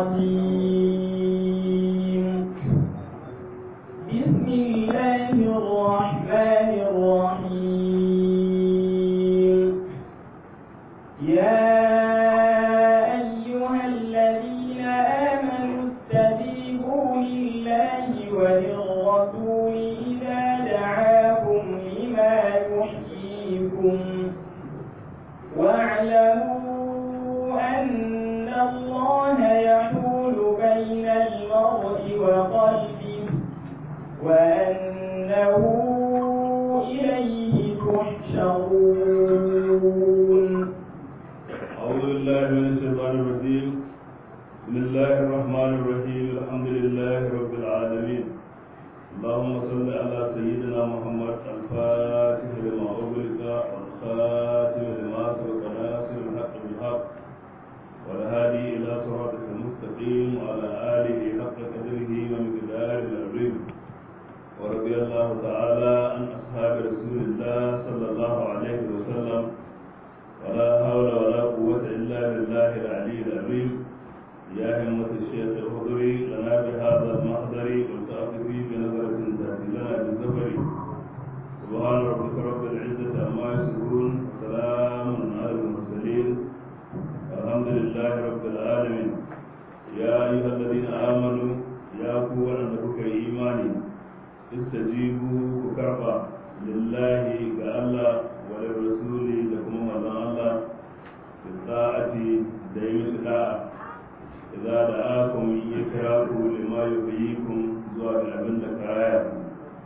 الرجيم بسم الله الرحمن الرحيم يا أيها الذين آمنوا استجيبوا لله وللرسول إذا دعاكم لما يحييكم واعلموا أن الله يحول بين المرء وقلبه وأنه إليه تحشرون أعوذ بالله من الشيطان الرجيم بسم الله الرحمن الرحيم الحمد لله رب العالمين اللهم صل على سيدنا محمد الفاتح لما أغلق والخاتم لما سبق ناصر الحق بالحق والهادي إلى صراطك المستقيم وعلى آله حق قدره ومقداره العظيم ورضي الله تعالى عن أصحاب رسول الله صلى الله عليه وسلم ولا حول ولا قوة إلا بالله العلي العظيم يا همة الشيخ الخضري لنا بهذا المحضر والتأخذي بنظرة تأتي لنا بالزفر سبحان ربك رب العزة عما يصفون وسلام على المرسلين الحمد لله رب العالمين يا أيها الذين آمنوا يا قوة أنك إيماني استجيبوا كربا لله كالله وللرسول لكم مزان الله بالطاعة دائم الطاعة إذا دعاكم يكراكم لما يحييكم زواج أبن كرايا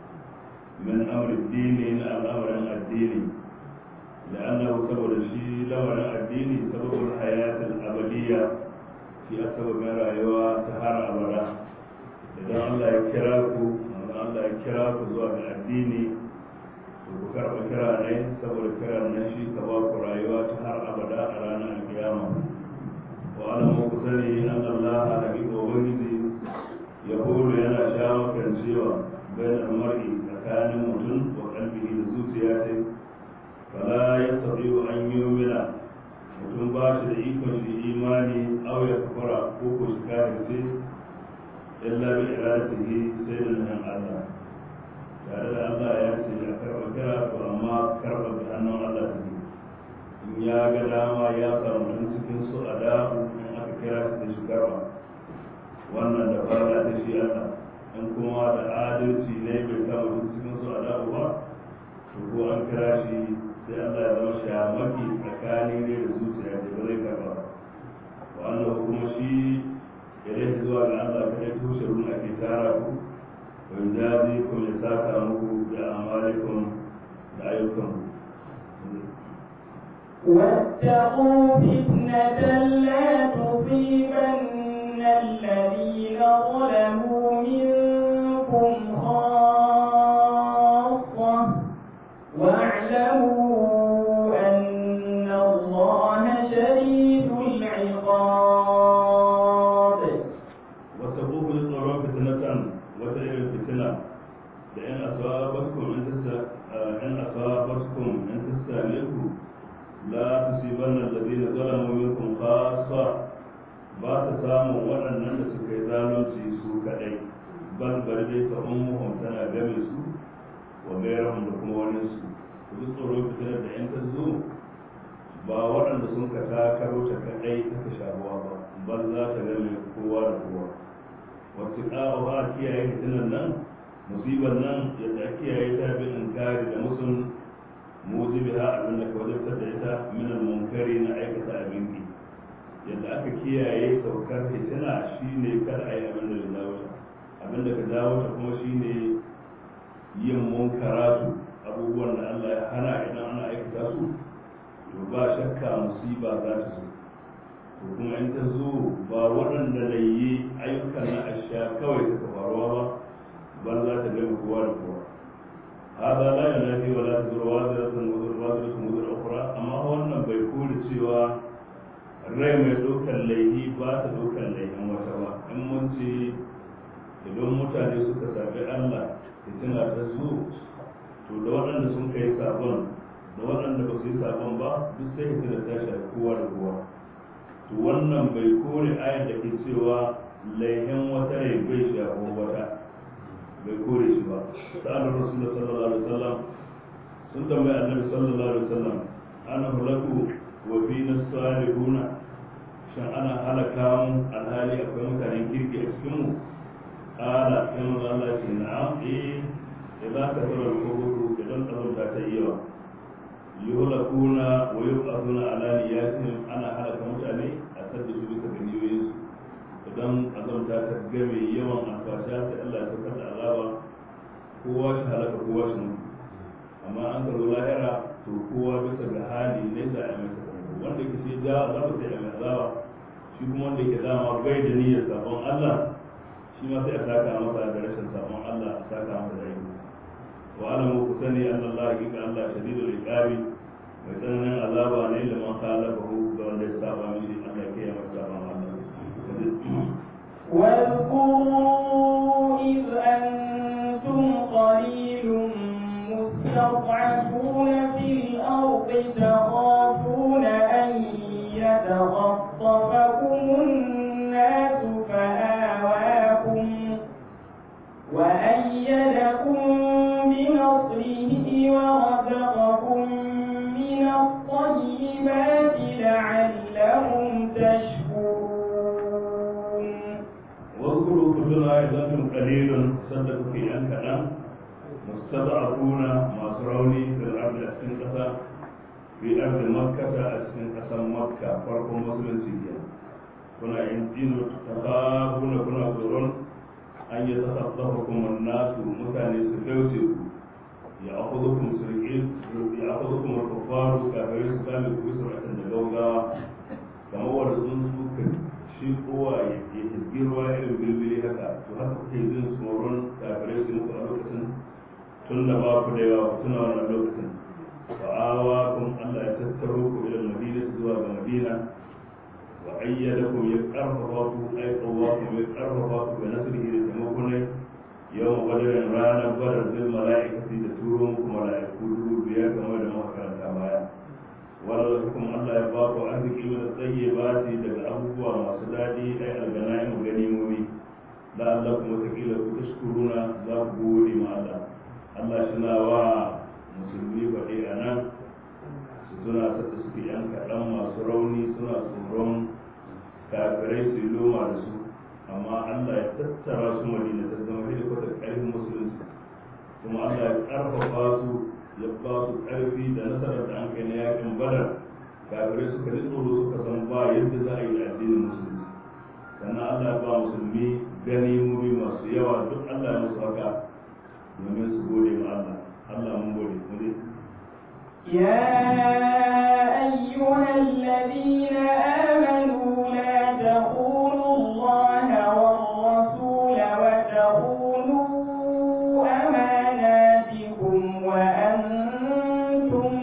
من أمر الدين إلى الأمر الديني لأنه سبب الشيء لمر الديني سبب الحياة الأبدية في أسباب رأيوة تهار أبدا إذا الله يكراكم Allah ya kira ku zuwa ga addini ku karɓa kira ne saboda kira na shi ka ba ku rayuwa ta har abada a ranar alkiyama wa alamu ku sani an Allah da bi ubangiji ya horo yana sha makan cewa bayan mar'i tsakanin mutum wa kalbihi da zuciya ce fala ya sabi an yi mutum ba shi da ikon shi imani au ya kafara ko ko shi kafirce illa bi iradatihi sai da nan Allah tare da Allah ya ce ya karba kira to amma karba da hannun Allah take in ya ga dama ya samu mutum cikin su a dahu in aka kira shi da shi karba wannan da farla ta shi Allah in kuma da adalci ne bai samu mutum cikin su a dahu ba to ko an kira shi sai Allah ya zama shamaki tsakanin ne da zuciya da ba zai karba ba wannan kuma shi idan zuwa ga Allah kada tushe ruwa ake tara ku wa jazi kun ya saka muku da amalikum da ayyukan واتقوا فتنة لا تصيبن الذين ظلموا منكم خاصة واعلموا أن الله شديد العقاب وتقوه للصلاة فتنة وتعير الفتنة لأن أصابتكم أن تسا إن أصابتكم أن تستهلكوا لا تصيبن الذين ظلموا منكم خاصة ba ta samun waɗannan da suka yi zalunci su kaɗai bal bari dai ta ummuhum tana game su wa gairahum da kuma wani su ku ji tsoron fitinar da 'yan ta zo ba waɗanda sun ka takaro ta kaɗai ta ka shahuwa ba bal za ta game kowa da kowa wacce ƙawa ba a kiyaye fitinan nan musibar nan yadda a kiyaye ta bin inkari da musun mujibi ha abin da ka wajabtar da ita min munkari na aikata abin ki yadda aka kiyaye saukar fitina shine kada a yi abin da ya dawo ta abin da ka dawo ta kuma shine yin munkaratu abubuwan da Allah ya hana idan ana aikata su to ba shakka musiba za ta zo to kuma in ta zo ba waɗanda da yi ayyukan na asha kawai suka faruwa ba bal za ta gama kowa da kowa hada la yanafi wala tazuru waziratun wazir waziratun wazir ukhra amma wannan bai kore cewa rai mai ɗaukar laifi ba ta ɗaukar laifin wata ba in mun ce idan mutane suka sabi Allah fitina ta zo to da waɗanda sun kai sabon da waɗanda ba su yi sabon ba duk sai fitina ta shafi kowa da kowa to wannan bai kore ayar da ke cewa laihin wata rai bai shafo wata bai kore shi ba sa'adar rasulullah sallallahu alaihi wasallam sun tambayi annabi sallallahu alaihi wasallam ana hulaku wa fina salihuna shin ana halaka mu alhali akwai mutanen kirki a cikin mu ala sai manzo Allah ce na'am eh idan ka tsara kuburu idan tsarunta ta yi yawa yuhlakuna wa yuqaduna ala niyatihim ana halaka mutane a sadda su bisa ga niyoyinsu idan azamta ta game yawan alfasha sai Allah ya saukar da azaba kowa shi halaka kowa shi mutu amma an karo lahira to kowa bisa ga hali ne za a mai sakamako wanda ke sai ja azaba sai a mai azaba shi kuma wanda ke dama bai da niyyar sabon Allah shi ma sai a saka masa da rashin sabon Allah a saka masa da aiki wa alamu ku sani anna Allah hakika Allah shadidul iqabi mai tsananin azaba ne da man khalafahu ga wanda ya saba mishi Allah ya kiyaye masa sabon Allah واذكروا إذ أنتم قليل مستضعفون في الأرض تخافون أن يتخطفكم الناس فآواكم وأيدكم بنصره ورزقكم من الطيبات لعلهم تشكرون واذكروا كلنا إذا أنتم قليل صدقوا في أن كلام مستضعفون مصروني في الأرض أسكن قصة في أرض مكة أسكن قصة مكة فرق مسلم سيئا كنا ينتين تخافون كنا ترون أن يتخطفكم الناس مكاني سكوتكم يأخذكم سرقين يأخذكم الكفار كافرين سكامي بسرعة دقوقا كما هو رسول shi kowa ya hizgi ruwa irin bilbili haka to haka kuke jin tsoron kafirai su muku a lokacin tun da ba ku da yawa ku tuna wannan lokacin wa awa kun Allah ya tattaro ku ila madina zuwa ga madina wa ayyadakum ya karfafa ku ay qawakum ya karfafa ku bi nasrihi da taimakon yawan badarin ranar badar bil mala'ikati da turo muku mala'iku dubu biyar kamar da muka karanta baya wanda kuma Allah ya ba ku arziki da tsaye ba ce daga abubuwa masu daɗi ai alganaim ganimomi da Allah kuma takila ku tashkuruna za ku gode ma Allah Allah shina wa musulmi faɗi a nan su suna sata suke yan kaɗan masu rauni suna tsoron kafirai su yi loma da su amma Allah ya tattara su madina ta zama da kwata ƙarfin musulunci kuma Allah ya ƙarfafa su ya ba su ƙarfi da nasarar da an kai na yakin badar kafirai suka ji tsoro suka san ba yadda za a yi da addinin musulunci sannan allah ya ba musulmi gani muri masu yawa duk allah ya musu haka domin su gode ma allah allah mun gode mu dai يا أيها الذين آمنوا لا تخونوا الله والرسول وتخونوا أماناتكم وأنتم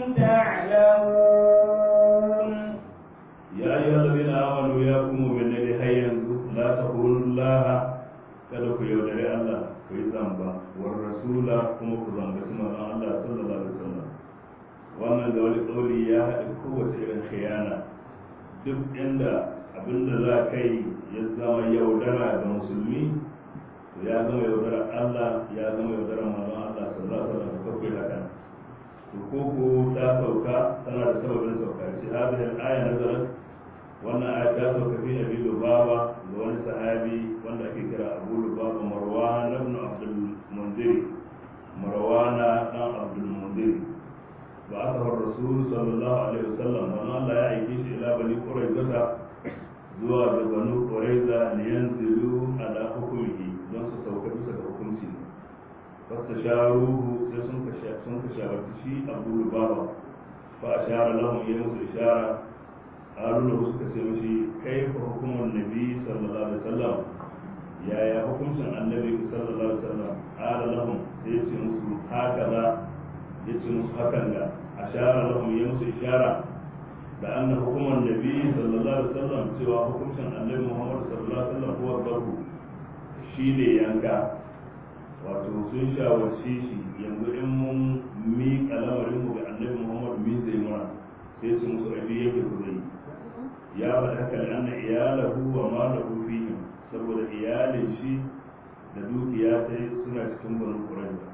تعلمون يا أيها الذين آمنوا يا قوم بالذي هيا لا تخونوا الله kada ku yaudare Allah ku yi zamba war rasula kuma ku zambaci manzon Allah sallallahu alaihi wasallam wannan da wani kauli ya haɗa kowace irin khiyana duk inda abinda za ka yi ya zama yaudara ga musulmi to ya zama yaudara Allah ya zama yaudara manzon Allah sallallahu alaihi wasallam ko kai haka to ko ko ta sauka tana da sababin sauka ce hadhihi al-aya nazarat wannan aya ta sauka fi Abi Lubaba ga wani sahabi wanda ake kira Abu Lubaba Marwan ibn Abdul Munzir Marwan dan Abdul Munzir بعثه الرسول صلى الله عليه وسلم وما لا يعيش إلى بني قريظة زوا بنو قريظة لينزلوا على حكمه don su sauka bisa ga hukunci fasta sharuhu sai sun ka sun ka shawarci shi abu lubaba fa ashara lahum ya musu ishara haruna suka ce mishi kai fa hukumar nabi sallallahu alaihi wasallam yaya hukuncin annabi sallallahu alaihi wasallam ala lahum sai ya ce musu haka za ya ce musu hakan da ashara lahum ya musu ishara da anna hukumar nabi sallallahu alaihi wasallam cewa hukuncin annabi muhammad sallallahu alaihi wasallam huwa barku shine yanka wato sun shawarci shi yanzu in mun miƙa lamarin mu ga annabi muhammad min zai mura sai su musu abi yake ku zai ya faɗi haka da anna iyalahu wa malahu fihim saboda iyalin shi da dukiya sai suna cikin banu qurayza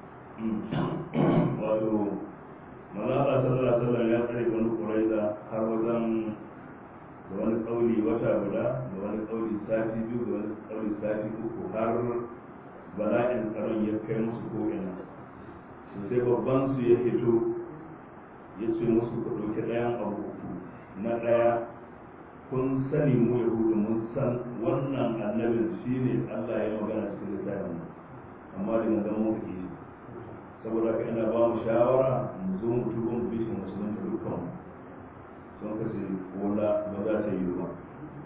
wato malaka sallallahu alaihi wasallam ya tsare banu qurayza har wajen da wani kauli wata guda da wani kauli sati biyu da wani kauli sati uku har bala'in tsaron ya kai musu ko'ina sai babban su ya fito ya ce musu ku ɗauki ɗayan abu uku na ɗaya kun sani mu yahudu mun san wannan annabin shi ne allah ya magana cikin littafin amma da na zama muka shi saboda ka ina ba mu shawara mu zo mu tuba mu bi shi musulunta dukkan sun kace wala ba za ta yi ba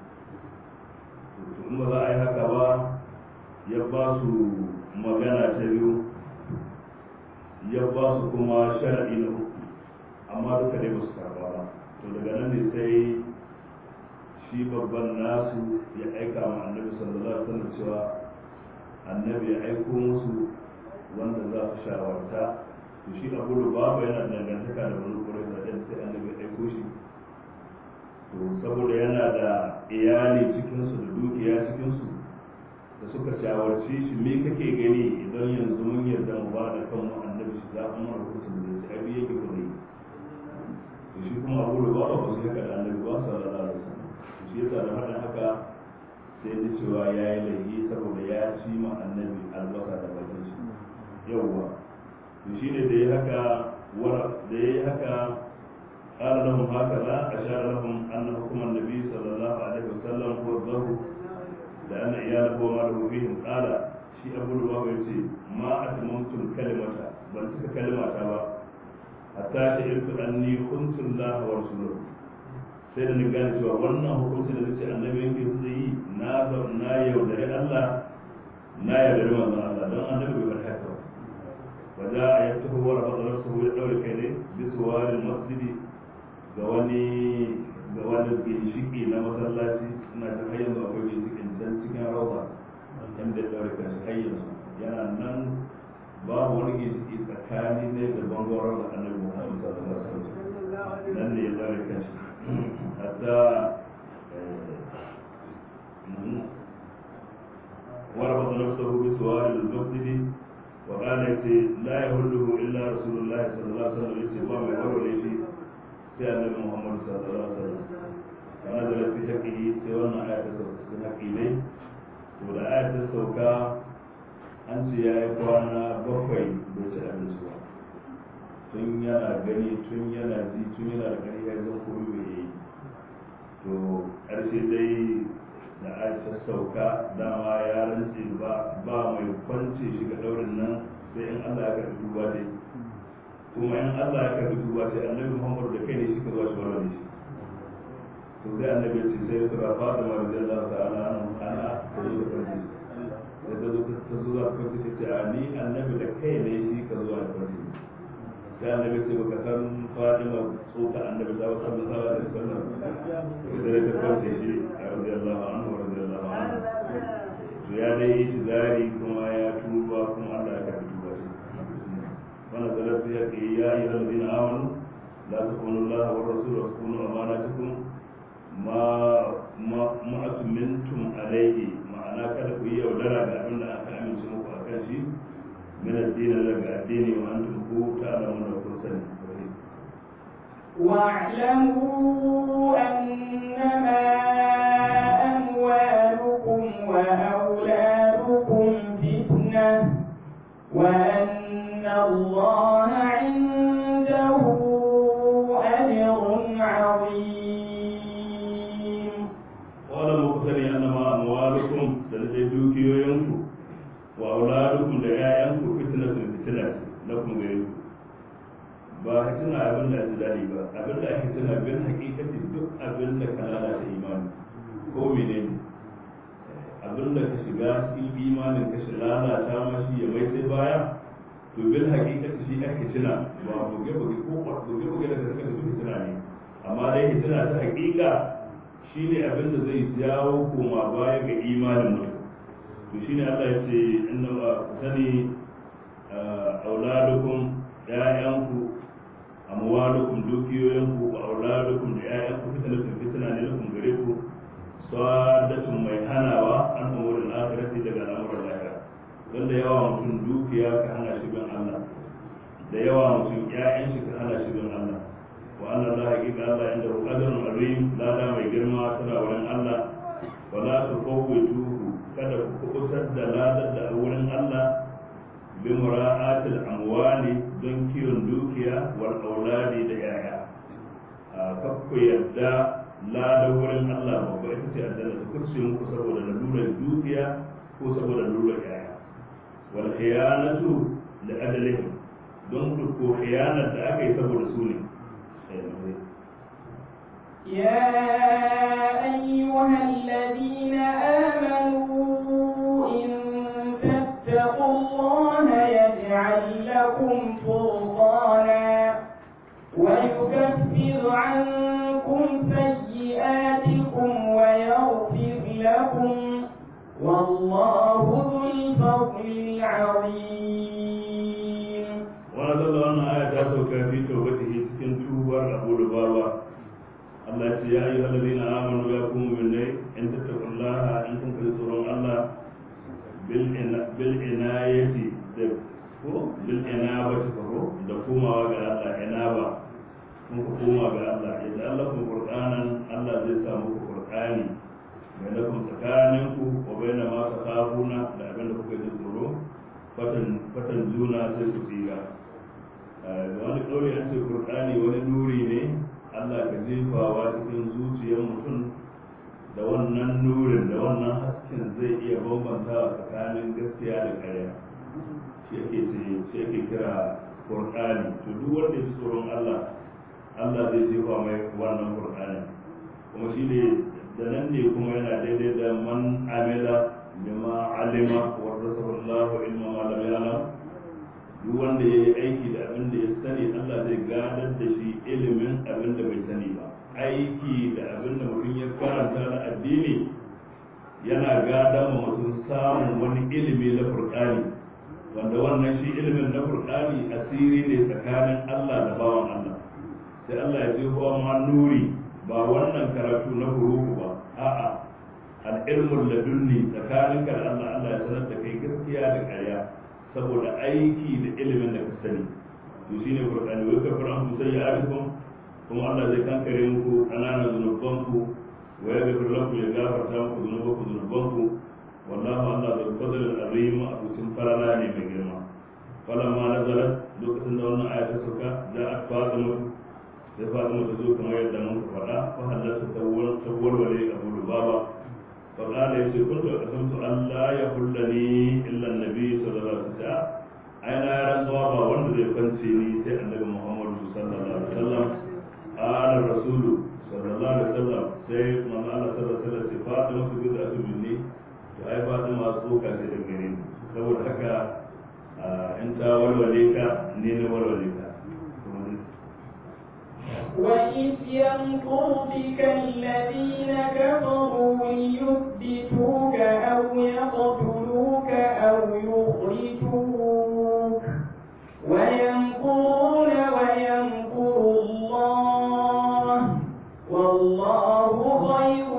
in ba za a yi haka ba ya ba su magana ta biyu ya ba su kuma sharaɗi na uku amma duka dai ba su karɓa ba to daga nan ne sai shi babban nasu ya aika ma annabi sallallahu alaihi wasallam cewa annabi ya aiko musu wanda za su shawarta to shi abu babu yana dangantaka da wani kurai da sai annabi ya aiko shi to saboda yana da iyali cikinsu da dukiya cikinsu da suka shawarci shi me kake gani idan yanzu mun yarda mu ba da kanmu annabi shi za mu mara hukuncin da shi abi yake kudi to shi kuma abu da ba ba su haka da annabi ba sallallahu alaihi wasallam to shi yasa da hada haka sai da cewa ya yi laifi saboda ya ci ma annabi albasa da bakin shi yawwa to shi ne da ya haka da ya yi haka قال لهم هكذا أشار لهم أن حكم النبي صلى الله عليه وسلم هو الظهر لأن عياله وماله فيهم قال شيء أبو الوهاب يقول ما أتممت الكلمة بل تلك كلمة تبا حتى شعرت أني كنت الله ورسوله sai da ni gane cewa wannan hukunci da nace annabi yake zai yi na na yaudare Allah na yaudare manzon Allah don annabi bai bar haka ba waja ayatuhu wa rabata nafsuhu ya daure kai ne bisuwalil masjidi ga wani ga wani ginshiki na masallaci ina ta har yanzu akwai ginshikin can cikin rauta inda ya ɗaure kan shi har yanzu yana nan babu wani ginshiki tsakani ne da bangon rauta annabi muhammad sallallahu alaihi wasallam nan ne ya ɗaure kan shi hatta وربط نفسه بسوار المسجد وقال لا يهله الا رسول الله صلى الله عليه وسلم يسوع ما يقول sai annabi muhammad sallallahu alaihi wasallam kana da lafi haƙiƙi sai wannan aya ta sauka cikin haƙiƙai to da aya ta sauka an ce ya yi kwana bakwai bai ci abinci ba tun yana gani tun yana ji tun yana da ƙarfi ya zan koyi bai yi to ƙarshe dai da aya ta sauka dama ya rantse ba ba mai kwance shi ga daurin nan sai in Allah ya karɓi duba dai kuma in Allah ya karbi duba sai annabi Muhammad da kai ne shi ka zuwa shi warware shi to sai annabi ce sai sura Fatima radiyallahu ta'ala ana ta zo da kanci sai ta zo ta zo da kanci ta ce a ni annabi da kai ne shi ka zuwa da kanci sai annabi ce baka san Fatima tsoka annabi ta wasu sallallahu alaihi wasallam sai da ta kanci shi radiyallahu anhu radiyallahu anhu to ya dai yi zari kuma ya tuba kuma Allah ya karbi duba shi ونزلت في يا أيها الذين آمنوا لا تخونوا الله والرسول وتخونوا أماناتكم ما ما ما أتمنتم عليه معناه كذا كوي ودرا بأمن أكا أمن سموك أكا شيء من الدين لك الدين وأنتم هو تعلمون وكل واعلموا أنما أموالكم وأولادكم فتنة وأن الله عنده أجر عظيم قال مقتني أنما أموالكم سنجد دوكيوينكم وأولادكم لآيانكم فتنة فتنة لكم غيركم ba hitina abin da ji daɗi ba abin da ake tuna bin hakikati duk abin da ka lalata imani ko menene abin da ka shiga cikin imanin ka shi lalata ma shi ya mai sai baya to bil hakikati shi ake tuna ba buge buge ko buge buge da ka saka da duk tuna ne amma dai hitina ta hakika shine abin da zai jawo koma baya ga imanin mutum to shine Allah ya ce inna ba sani auladukum ya'yanku amwalukum dukiyoyinku wa auladukum da ƴaƴanku fitnatun fitna ne lakum gare ku sadatun mai hanawa an umurin akhirati daga al'amuran lahira don da yawa mutum dukiya ka hana shi bin Allah da yawa mutum ƴaƴan shi ka hana shi bin Allah wa anna Allah haqiqa Allah inda qadarun azim lada mai girma tana wurin Allah wala tufawwituhu kada ku kubutar da ladar da wurin Allah bi mura'atil amwali don kiwon dukiya wal auladi da yaya a kakku yadda ladar wurin Allah babba ita ce aljanna ta kurce muku saboda lalurar dukiya ko saboda lalurar yaya wal khiyanatu da adalihim don ko khiyanar da aka yi saboda su ne يا أيها الذين آمنوا إن تتقوا الله يجعل لكم فرقانا ويكفر عنكم سيئاتكم ويغفر لكم والله ذو الفضل العظيم ونزل أن آية تاسوكا في توبته سكن توبر أبو لبابا Allah ce ya yi halari na amanu ya kuma minne in tattakun laha in kun kai tsoron Allah bil inayati da ko bil inaba ta ko da komawa ga Allah inaba kun ku koma ga Allah yadda Allah kun qur'anan Allah zai sa muku qur'ani mai da kun tsakanin ku wa baina ma takafuna da abin da kuka ji tsoro fatan fatan juna sai su tsira wani kauri an ce qur'ani wani nuri ne Allah ka jefawa cikin zuciyar mutum da wannan nurin da wannan hasken zai iya bambantawa tsakanin gaskiya da ƙarya shi ake ce shi ake kira Qur'ani to duk wanda ya tsoron Allah Allah zai jefa mai wannan Qur'ani kuma shi ne da nan ne kuma yana daidai da man amila bima alima wa rasulullahu ilma ma lam ya'lam duk wanda ya yi aiki da abin da ya sani Allah zai gadar da shi ilimin abin da bai sani ba aiki da abin da mutum ya karanta na addini yana gadar ma mutum samun wani ilimi na furkani wanda wannan shi ilimin na furkani asiri ne tsakanin Allah da bawan Allah sai Allah ya ce ma nuri ba wannan karatu na hurufu ba a'a al-ilmul ladunni tsakaninka da Allah Allah ya sanar da kai gaskiya da ƙarya saboda aiki da ilimin da ka sani to shine qur'ani wai ka fara ku sai ya kuma Allah zai kankare muku ƙananan zunubanku wa ya gafir lakum ya gafarta muku zunubanku zunubanku wallahu Allah bil fadl al azim a cikin farala ne mai girma falamma nazalat lokacin da wannan aya ta sauka da a fatima sai fatima ta zo kamar yadda mun faɗa fa halatta tawwal tawwal wali abu lubaba فقال يسي كنت أقسمت أن لا يحلني إلا النبي صلى الله عليه وسلم أين رسوا با وند زي فنسيني سي النبي محمد صلى الله عليه وسلم قال الرسول صلى الله عليه وسلم سي من الله صلى الله عليه وسلم سي فاطمة بدعة مني to ai Fatima tsoka ce daga gare ni saboda haka in ta walwale ka ne na walwale ka وإذ يمكر بك الذين كفروا ليثبتوك أو يقتلوك أو يخرجوك ويمكرون ويمكر الله والله خير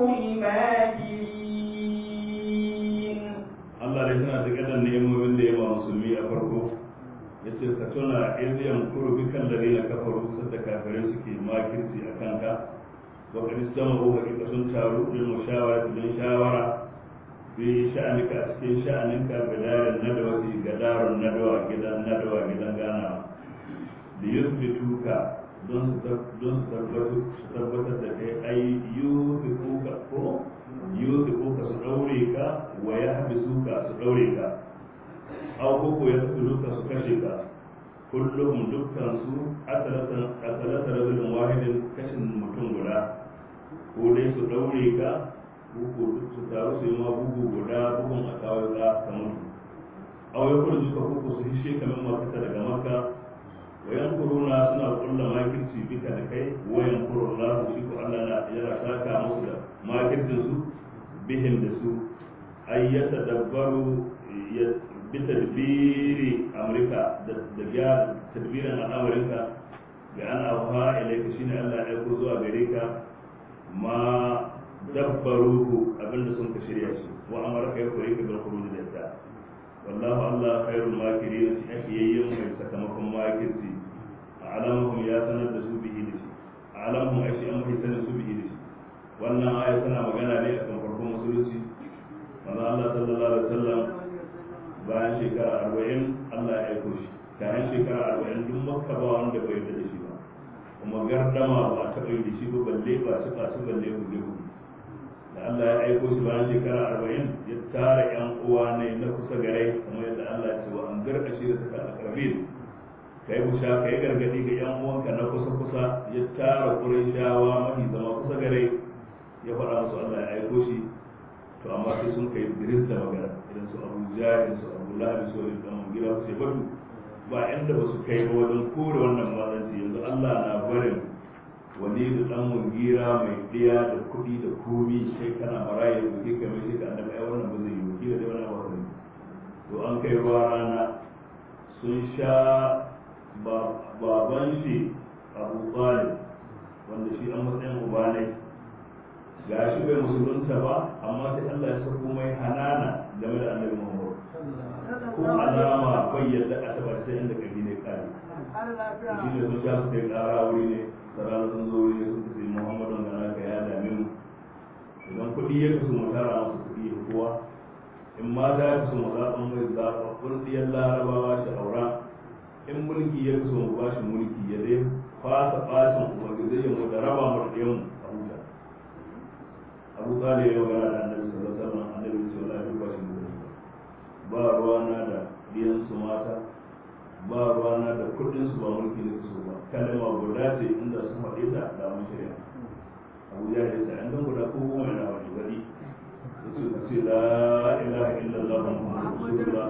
الماكرين Allah dai tana da kadan nemomin da yawa musulmi a farko yace ka tuna idan kuru bikan da na kafaru sadda kafirai suke makirci a kanka wa kad istamaru hakika sun taru lil mushawara don shawara bi sha'anika a cikin sha'aninka bidarin nadawati gadarun nadawa gidan nadawa gidan ganawa da yuthbituka don su don su tabbatar su tabbatar da kai ai yuthbituka ko yuthbituka su daure ka wa yahbisuka su daure ka aw koko ya duka su kashe ka kullum dukkan su asalata rajulun wahidin kashin mutum guda ko dai su daure ka ko su taru su yi ma bugu guda bugun a kawo ka ka mutu aw ya kurji ka koko su hishe ka min mafita daga makka wayan kuruna suna kulla makirci bika da kai wayan kuruna shi ko Allah na yana saka musu da makircin su bihim da su ayyata dabbaru bitadbiri amurka da gyara tadbirin al'amarinka ga an auha ilaika shine Allah ya aiko zuwa gare ka ma dabbaruhu abinda sun ka shirya shi wa amara kai ko yake bil khuruj da ta wallahu Allah khairul makirin shi ake yayyin mai sakamakon makirci alamuhum ya sanar da su bihi da shi alamuhum ai shi an mai sanar su bihi da shi wannan aya tana magana ne akan farkon musulunci manzo Allah sallallahu alaihi wasallam bayan shekara arba'in Allah ya aiko shi kayan shekara arba'in duk makka ba wanda bai yarda da shi ba kuma gardama ba a taɓa yi da shi ba balle ba su ba su balle hudu hudu da Allah ya aiko shi bayan shekara arba'in ya tara yan uwa ne na kusa gare kamar yadda Allah ya ce wa an garka shi da suka akarabin ka yi busha ka yi gargadi ga yan uwanka na kusa kusa ya tara ƙurayshawa mafi zama kusa gare ya faɗa musu Allah ya aiko shi to amma sai sun kai diris da magana idan su abu jahil su abu lahabi su wani dan gida su ce batu ba inda ba su kai ba wajen kore wannan mazanci yanzu Allah na barin wani da dan mungira mai ɗaya da kuɗi da komi sai kana maraye da ke kai mai shi ka annabi ai wannan ba zai yi wakila da wannan wannan to an kai ruwa rana sun sha baban shi Abu Talib wanda shi an matsayin uba ne ga shi bai musulunta ba amma sai Allah ya sako mai hanana game da annabi Muhammad ko alama bai yadda a taba sai inda kabi ne kare shi ne sun sha su kai kara wuri ne sarara sun zo wuri ne sun ce Muhammadun ga naka ya dame mu idan kuɗi ya kasu mu tara masu kuɗi ya kowa in mata ya kasu mu zaɓan mai zaɓaɓɓun ɗiyan larabawa shi aura in mulki ya kasu mu ba shi mulki ya dai fasa ɓacin ubangiji ya mu da raba mu da ɗiyan a huta abu talib ya magana da annabi sallallahu alaihi wasallam annabi ya ce wallahi duk ba shi mu ba ruwa na da biyan su mata ba ruwa na da kudin su ba mulki ne su ba kalma guda ce inda su faɗi ta da mun shirya abu ya ce sai an dan guda ko goma na wani wadi yace ku ce la ilaha illallah muhammadur rasulullah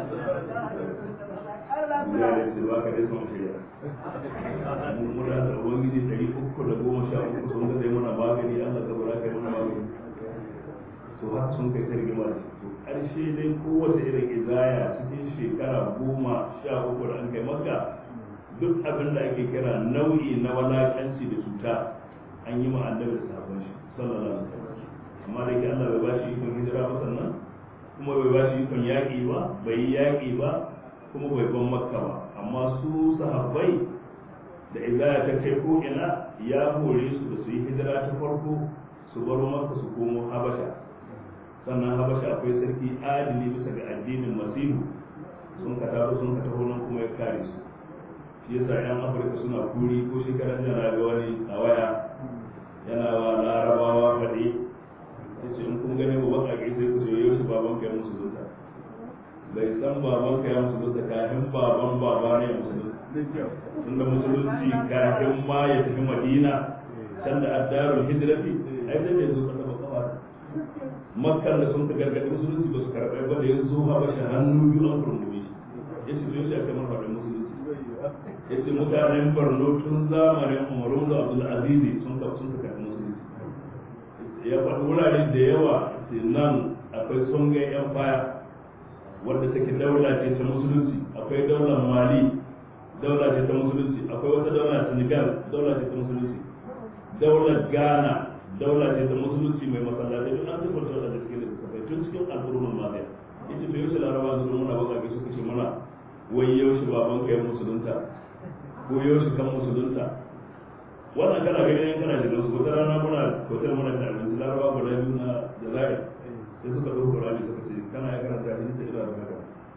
ya ce ba ka dai sun shirya mun muna da ubangiji ɗari uku da goma sha uku sun ga zai muna magani Allah ka bara kai muna magani to haka sun kai ta rigima da to ƙarshe dai kowace irin izaya cikin shekara goma sha uku da an kai maka duk abin da ake kira nau'i na walakanci da cuta an yi ma annabi da sahabban shi sallallahu alaihi wasallam amma da ke Allah bai ba shi ikon hijira ba sannan kuma bai ba shi ikon yaƙi ba bai yi yaƙi ba kuma bai ban makka ba amma su sahabbai da izaya ta kai ko ina ya hore su da su yi hijira ta farko su baro maka su komo habasha sannan habasha akwai sarki adili bisa ga addinin masihu sun ka tafi sun ka taho nan kuma ya kare su shi yasa yan afirka suna kuri ko shekaran jana ga wani a waya yana wa larabawa faɗi ya ce in kun gane mu baka sai ku ce yau shi baban ka ya musulunta bai san baban ka ya musulunta kafin baban baba ne ya musulunta tunda musulunci kafin ma ya tafi madina can da addarul hijrati ai sai da yanzu ka taba kawa makkan da sun ka gargaɗi musulunci ba su karɓai ba da yanzu ha ba shi hannu biyu an kurmumi ya ce yau shi aka mar faɗin musulunci ya ce mutanen borno tun zamanin umaru da abdul azizi sun ka sun ka karɓi musulunci ya faɗi wurare da yawa ce nan akwai songai yan baya wadda take daula ce ta musulunci akwai daular mali daula ce ta musulunci akwai wata daula senegal daula ce ta musulunci daular ghana daula ce ta musulunci mai masallatai duk an tabbata wadda da suke da kafai tun cikin al'ummar mafiya yace bai yaushe laraba zuwa muna baka ke suka ce muna wai yaushe baban ka ya musulunta ko yaushe kan musulunta wannan kana gani yan kana shiga su wata rana muna hotel muna da abinci laraba guda biyu na jazair sai suka ɗauko rami suka ce kana ya karanta hadisi da ila da haka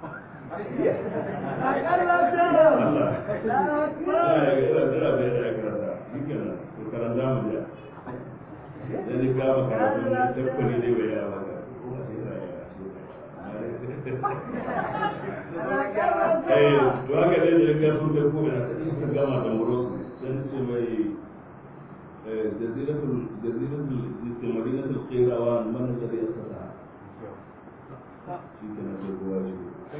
to haka dai da ga sun da kuma sai suka gama da muro sai ce mai jaziratul jaziratul madinatul qirawan man alladhi yastata shi kenan sai kowa shi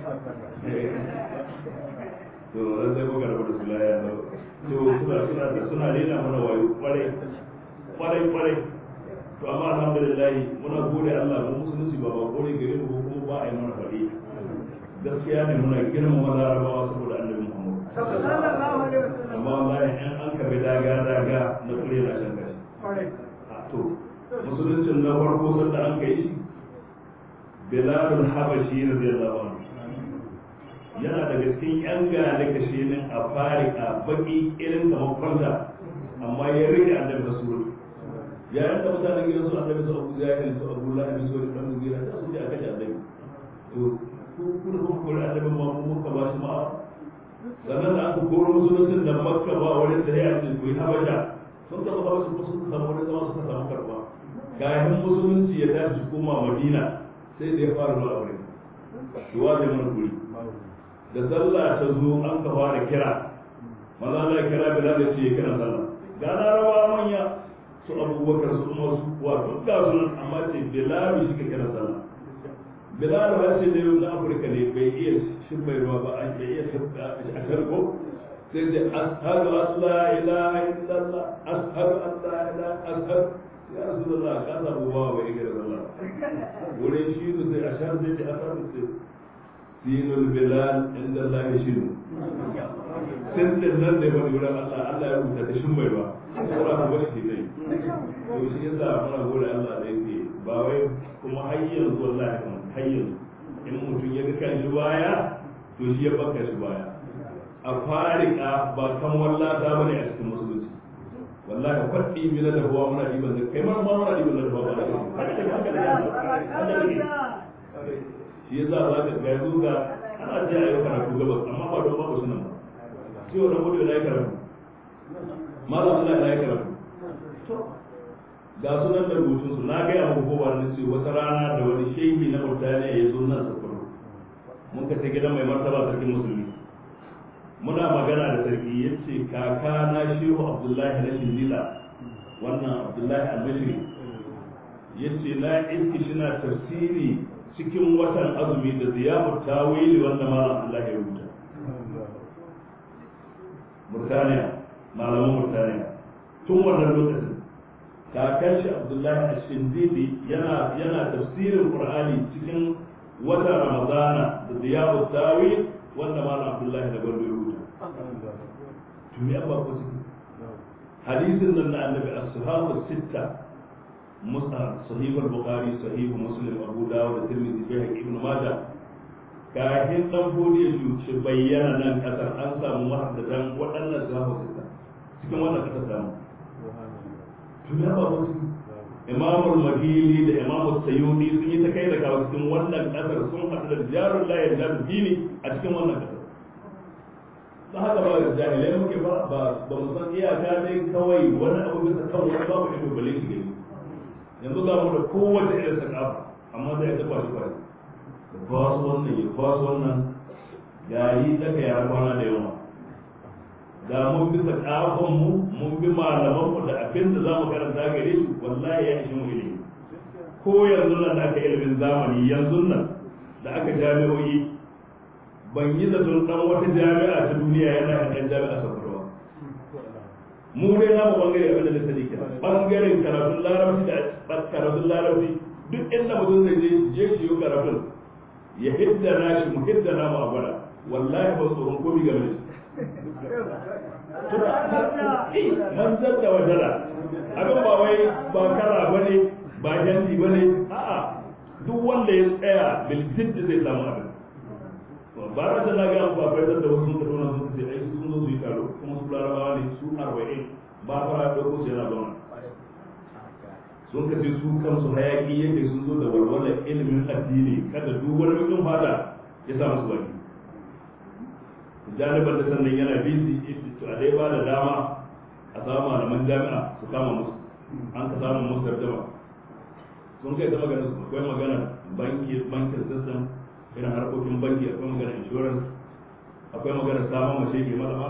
to ran sai kuka rabu da su laya ba to suna suna da suna rena mana wayo kwarai kwarai kwarai to amma alhamdulillah muna gode Allah mu musulunci ba ba gode gare mu kuma ba a yi mana faɗi gaskiya ne muna girmama larabawa saboda annabi Muhammad amma wallahi in an kabe daga daga na kure na shan gashi to musuluncin na farko sanda an kai shi bilalul habashi radiyallahu anhu yana daga cikin yan gane kashe min a farika baki irin kamar kwanta amma ya rike annabi rasul ya yanda mutanen gidan su annabi su abu jahil su abu lahab su wani dan mugira da su je aka ji annabi to ku kun kun kore annabi ma mu muka ba shi ma'a sannan da aka koro musuluncin da makka ba wani da ya ce ku yi habasha sun taɓa habasha ko sun samu wani zama suka samu karɓa kayan musulunci ya tashi su koma madina sai da ya fara zuwa wurin duwa zai mana kuri da sallah ta zo an ka fara kira maza Allah kira bilal da ce kira sallah ga larabawa manya su abubakar su umar su kuwa duk ga su nan amma ce bilal shi ka kira sallah bilal ba ce da yau na afirka ne bai iya shirmai ruwa ba an bai iya a sharko sai da ashadu an la ilaha illallah ashadu an la ilaha ashadu ya rasulullah ka samu ba bai iya kira sallah wurin shi ne sai ashadu sai ce ashadu sai dinul bilal inda Allah ya shiru sun din nan da ya faɗi wurin Allah Allah ya rubuta ta shin mai ruwa saboda ku bashi ke zai to shi yasa muna gode Allah da yake ba wai kuma har yanzu wallahi kan har yanzu in mutum ya ga kan shi baya to shi ya baka shi baya a farika ba kan wallata bane a cikin musulunci wallahi kwaɗi mina da huwa muna ɗiban da kai ma muna ɗiban da huwa ba da shi yasa za ka ga yanzu ga ana ce a yi karatu gabas amma ba don babu sunan ba shi wa rabu da ya karatu malam Allah ya karatu ga sunan da rubutun su na gaya muku ko ba na ce wata rana da wani shehi na mutane ya zo nan sakuru mun ka ce gidan mai martaba sarkin musulmi muna magana da sarki ya ce kaka na shehu abdullahi na shindila wannan abdullahi albashiri ya ce na iski shi na tafsiri cikin watan azumi da ziyarar tawili wanda malam Allah ya rubuta. Murtaniya, malaman Murtaniya. Tun wannan lokacin, kakan shi Abdullahi Ashindidi yana yana tafsirin Qur'ani cikin watan Ramadana da ziyarar tawil wanda malam Abdullahi da Bello ya rubuta. Tumi abba ko ciki. Hadisin nan na Annabi as-Sahabu sitta musnad sahih al-bukhari sahih muslim abu dawud da tirmidhi bai ibn majah kafin dan bodi shi bayyana nan kasar an samu muhaddatan waɗannan sahabu sita cikin wannan kasar samu to ya ba wasu imam al-mahili da imam sayyudi sun yi ta kai da kawo cikin wannan kasar sun haɗu da jarul la yajadu dini a cikin wannan kasar da haka ba da jahilai muke ba ba mu san iyaka dai kawai wani abu bisa kan wani babu ido bale shi gani yanzu ga mu da kowace irin sakafa amma zai ta kwashi kwashi da kwasu wannan ya kwasu wannan gari daga ya kwana da yawa da mun bi sakafan mu mun bi malaman mu da abin da za mu karanta gare shi wallahi ya ishi mu ilimi ko yanzu nan da aka ilimin zamani yanzu nan da aka jami'o'i ban yi zaton dan wata jami'a ta duniya yana yan jami'a sabarwa mu dai na mu bangare abin da na sani ke bangaren karatun larabci da karatun larabci duk inda mutum zai je je shi yi karatun ya hidda na shi mu hidda na mu a gwada wallahi ba tsoron komi game da shi man zadda wajala abin ba wai ba kara bane ba janti bane a'a duk wanda ya tsaya bil jiddi zai samu abin ba ra da laga ba bai da wasu sun tafi nan sun ce ai sun zo su yi taro kuma su larabawa ne su arba'in ba fara da ko yana zauna sun kace su kansu hayaki yake sun zo da walwalar ilimin addini kada duk wani mutum fada ya sa musu baki janiban da sannan yana busy to a dai ba da dama a samu malaman jami'a su kama musu an ka samu musu tarjama sun kai ta magana akwai magana banki bankin system irin harkokin banki akwai magana insurance akwai magana samun mace ke malama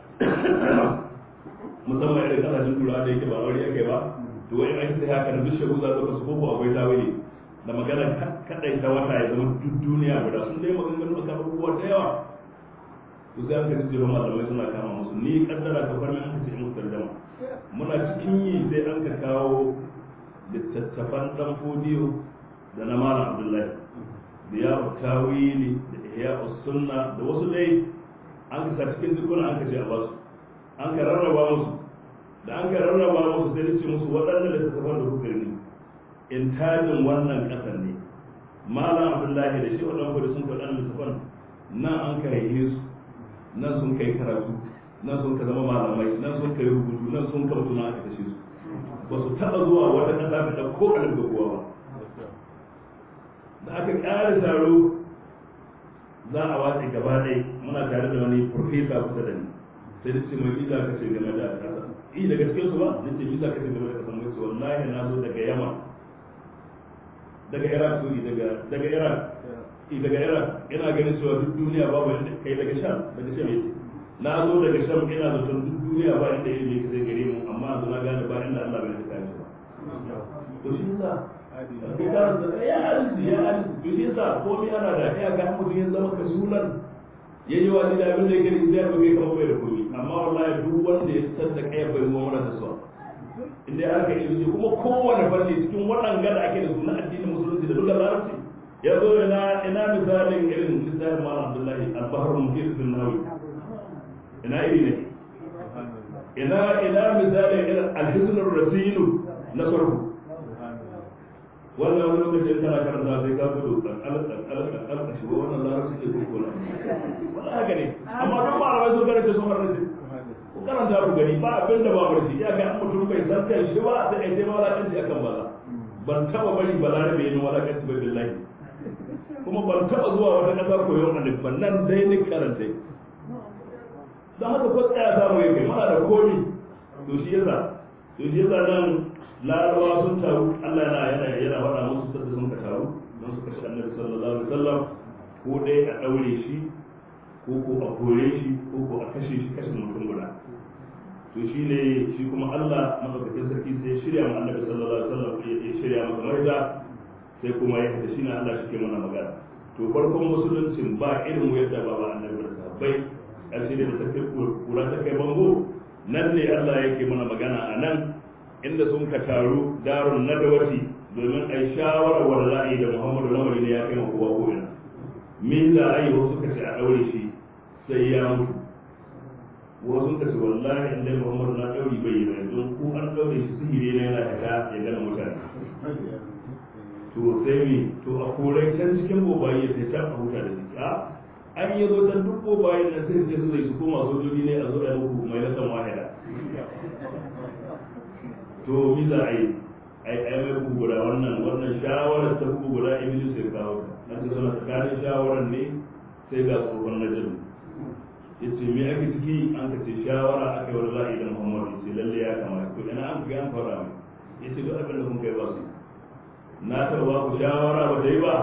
musamman irin kasashen turawa da yake ba aure ake ba to wani aiki sai haka da duk shagu za su su koko akwai tawili da magana kadai ta wata ya zama duk duniya guda sun dai maganganu akan abubuwa da yawa to sai an kaji jiro malamai suna kama musu ni kaddara ka farmi an kace musu tarjama muna cikin yi sai an ka kawo littattafan dan fodiyo da na malam abdullahi da ya tawili da ihya sunna da wasu dai an ka sa cikin dukkan an ka ce a basu an ka rarraba musu da an ka rarraba musu sai ce musu waɗannan da suka da kuka ne in tajin wannan ƙasar ne malam abdullahi da shi waɗannan kudu sun faɗa littafan nan an ka haihe su nan sun kai karatu nan sun ka zama malamai nan sun kai rubutu nan sun ka mutu na aka kashe su ba su taɓa zuwa wata ƙasa da ko alif da kowa ba da aka ƙara taro za a watsa gaba ɗaya muna tare da wani profesa kusa da ni sai da ce mai visa ka ce game da ƙasa i daga cikin su ba da ce visa ka ce game da ƙasa mai ce wallahi na zo daga yamma daga iraq suri daga daga iraq i daga iraq ina ganin cewa duk duniya babu inda kai daga sham daga sham yake na zo daga sham ina zaton duk duniya ba inda ilimi ka zai gare mu amma yanzu na gane ba inda Allah bai da kayan shi ba to shi yasa ya hadisi ya hadisi to shi yasa komai ana da ya ga mutum ya zama kasulan ya yi wani da abin da yake da zai bai kama bai da komai amma wallahi duk wanda ya san da kai bai mu mana da su inda ya aka ilimi kuma kowane fanni cikin waɗanga da ake da su na addinin musulunci da dukkan larabci ya zo ina ina misalin irin littafin malam abdullahi al-bahr muhit bin nawawi ina iri ne ina ina misalin irin al-hisn ar-rasinu na sarfu wannan wani lokacin kana karanta sai ka gudu kankan kankan kankan shi ba wannan larabci ne ko na wala haka ne amma duk malamai sun karanta sun harrace ku karanta ku gani ba abin da ba barci ya ga mutum bai san kai shi ba sai ai sai walakanci akan bala ban taba bari balarabe yin walakanci ba billahi kuma ban taba zuwa wata kasa koyon alif ban nan dai ni karanta dan haka ko tsaya samu yake mana da komi to shi yasa to shi yasa nan larabawa sun taru Allah yana yana yana faɗa musu sadda sun ka taru don su kashe annabi sallallahu alaihi wasallam ko dai a daure shi ko ko a kore shi ko ko a kashe shi kashe mutum guda to shi ne shi kuma Allah madaukakin sarki sai ya shirya ma annabi sallallahu alaihi wasallam ya shirya masa maida sai kuma ya hada shi ne Allah shi ke mana magana to farkon musuluncin ba irin yadda ba ba annabi da sahabbai ƙarshe da ta kai kura ta kai bango nan ne Allah yake mana magana a nan inda sun ka taru darun nadawati domin a yi shawarar wanda za a yi da muhammadu lamari ne ya kai ma kowa ko ina min za a yi wasu ka ce a ɗaure shi sai ya mutu wasu ka ce wallahi inda muhammadu na ɗauri bai yi mai don ko an ɗaure shi sihiri ne yana haka ya gana mutane to sai mi to a korai can cikin bobayi ya sai can a huta da shi a an yi zo can duk bobayin nan sai su zai su koma sojoji ne a zo da muku mai nasan wahida to mi za a yi ai ai mai bugu guda wannan wannan shawarar ta bugu guda iblis sai kawo ta an ta suna tsakanin shawarar ne sai ga tsohon na jaru yace me ake ciki an ka ce shawara aka yi wani za'i da muhammadu yace lalle ya kamata ko ina an ga an fara mai yace duk abin da kun kai ba su na taɓa ba ku shawara ba ta yi ba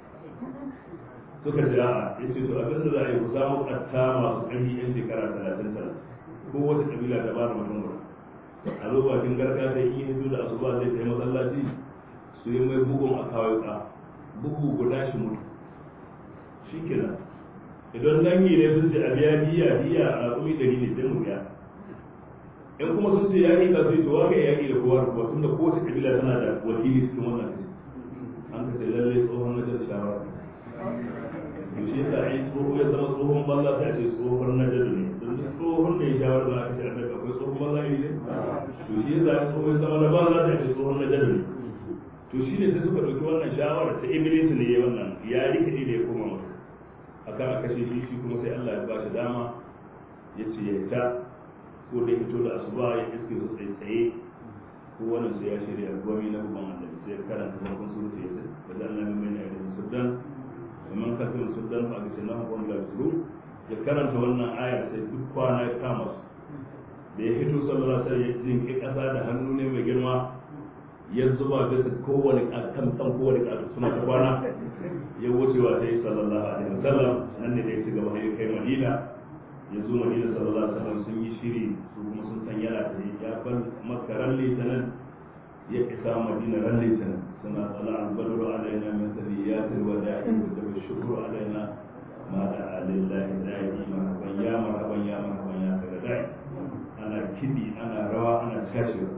suka ce a'a yace to abin da za a yi ku samu ƙatta masu ƙarfi yan shekara talatin talatin ko wata ƙabila ta ba da mutum guda a zo bakin garka da yi hito da asuba zai kai masallaci su yi mai bugun a kawai ka bugu guda shi mutu shi kenan idan dangi ne sun ce a biya biya biya a kuma dari ne sai mu biya in kuma sun ce yaƙi ka sai to waka yaƙi da kowa da kowa tun da kowace kabila tana da wakili cikin wannan kashi an ka ce lallai tsohon na jar shawara to shi yasa ai tsoho ya zama tsohon banza sai a ce tsohon na jar ne don tsohon da ya shawara da aka ce annabi akwai tsohon banza iri ne to shi yasa ai tsohon ya zama na banza sai a ce tsohon na jar ne to shi ne sai suka ɗauki wannan shawara ta iblis ne ya wannan ya rikide da ya koma mutum akan a kashe shi shi kuma sai Allah ya ba shi dama ya ce ya ta ko da fito da asuba ya iske su tsaye tsaye ko wannan sai ya shirya gwami na gaban annabi sai ya karanta farkon surutu ya sai da Allah mai mai na irin sudan man kafin sudan fa ga sunan ko da suru ya karanta wannan ayar sai duk kwana ya kama su da ya fito sallallahu alaihi wasallam ya jinki kasa da hannu ne mai girma ya zuba bisa kowane kan kan kowane ƙasa suna ta kwana ya wuce wa sai sallallahu alaihi wasallam nan ne da ya ci gaba ya kai madina ya zo madina sallallahu alaihi wasallam sun yi shiri su kuma sun san yana da ya bar makka ran litinin ya isa madina ran litinin suna tsala albadru alaina min saniyatil wada'i wa da shukru alaina ma da alillahi da'i marhaban ya marhaban ya marhaban ya kada da'i ana kidi ana rawa ana cashewa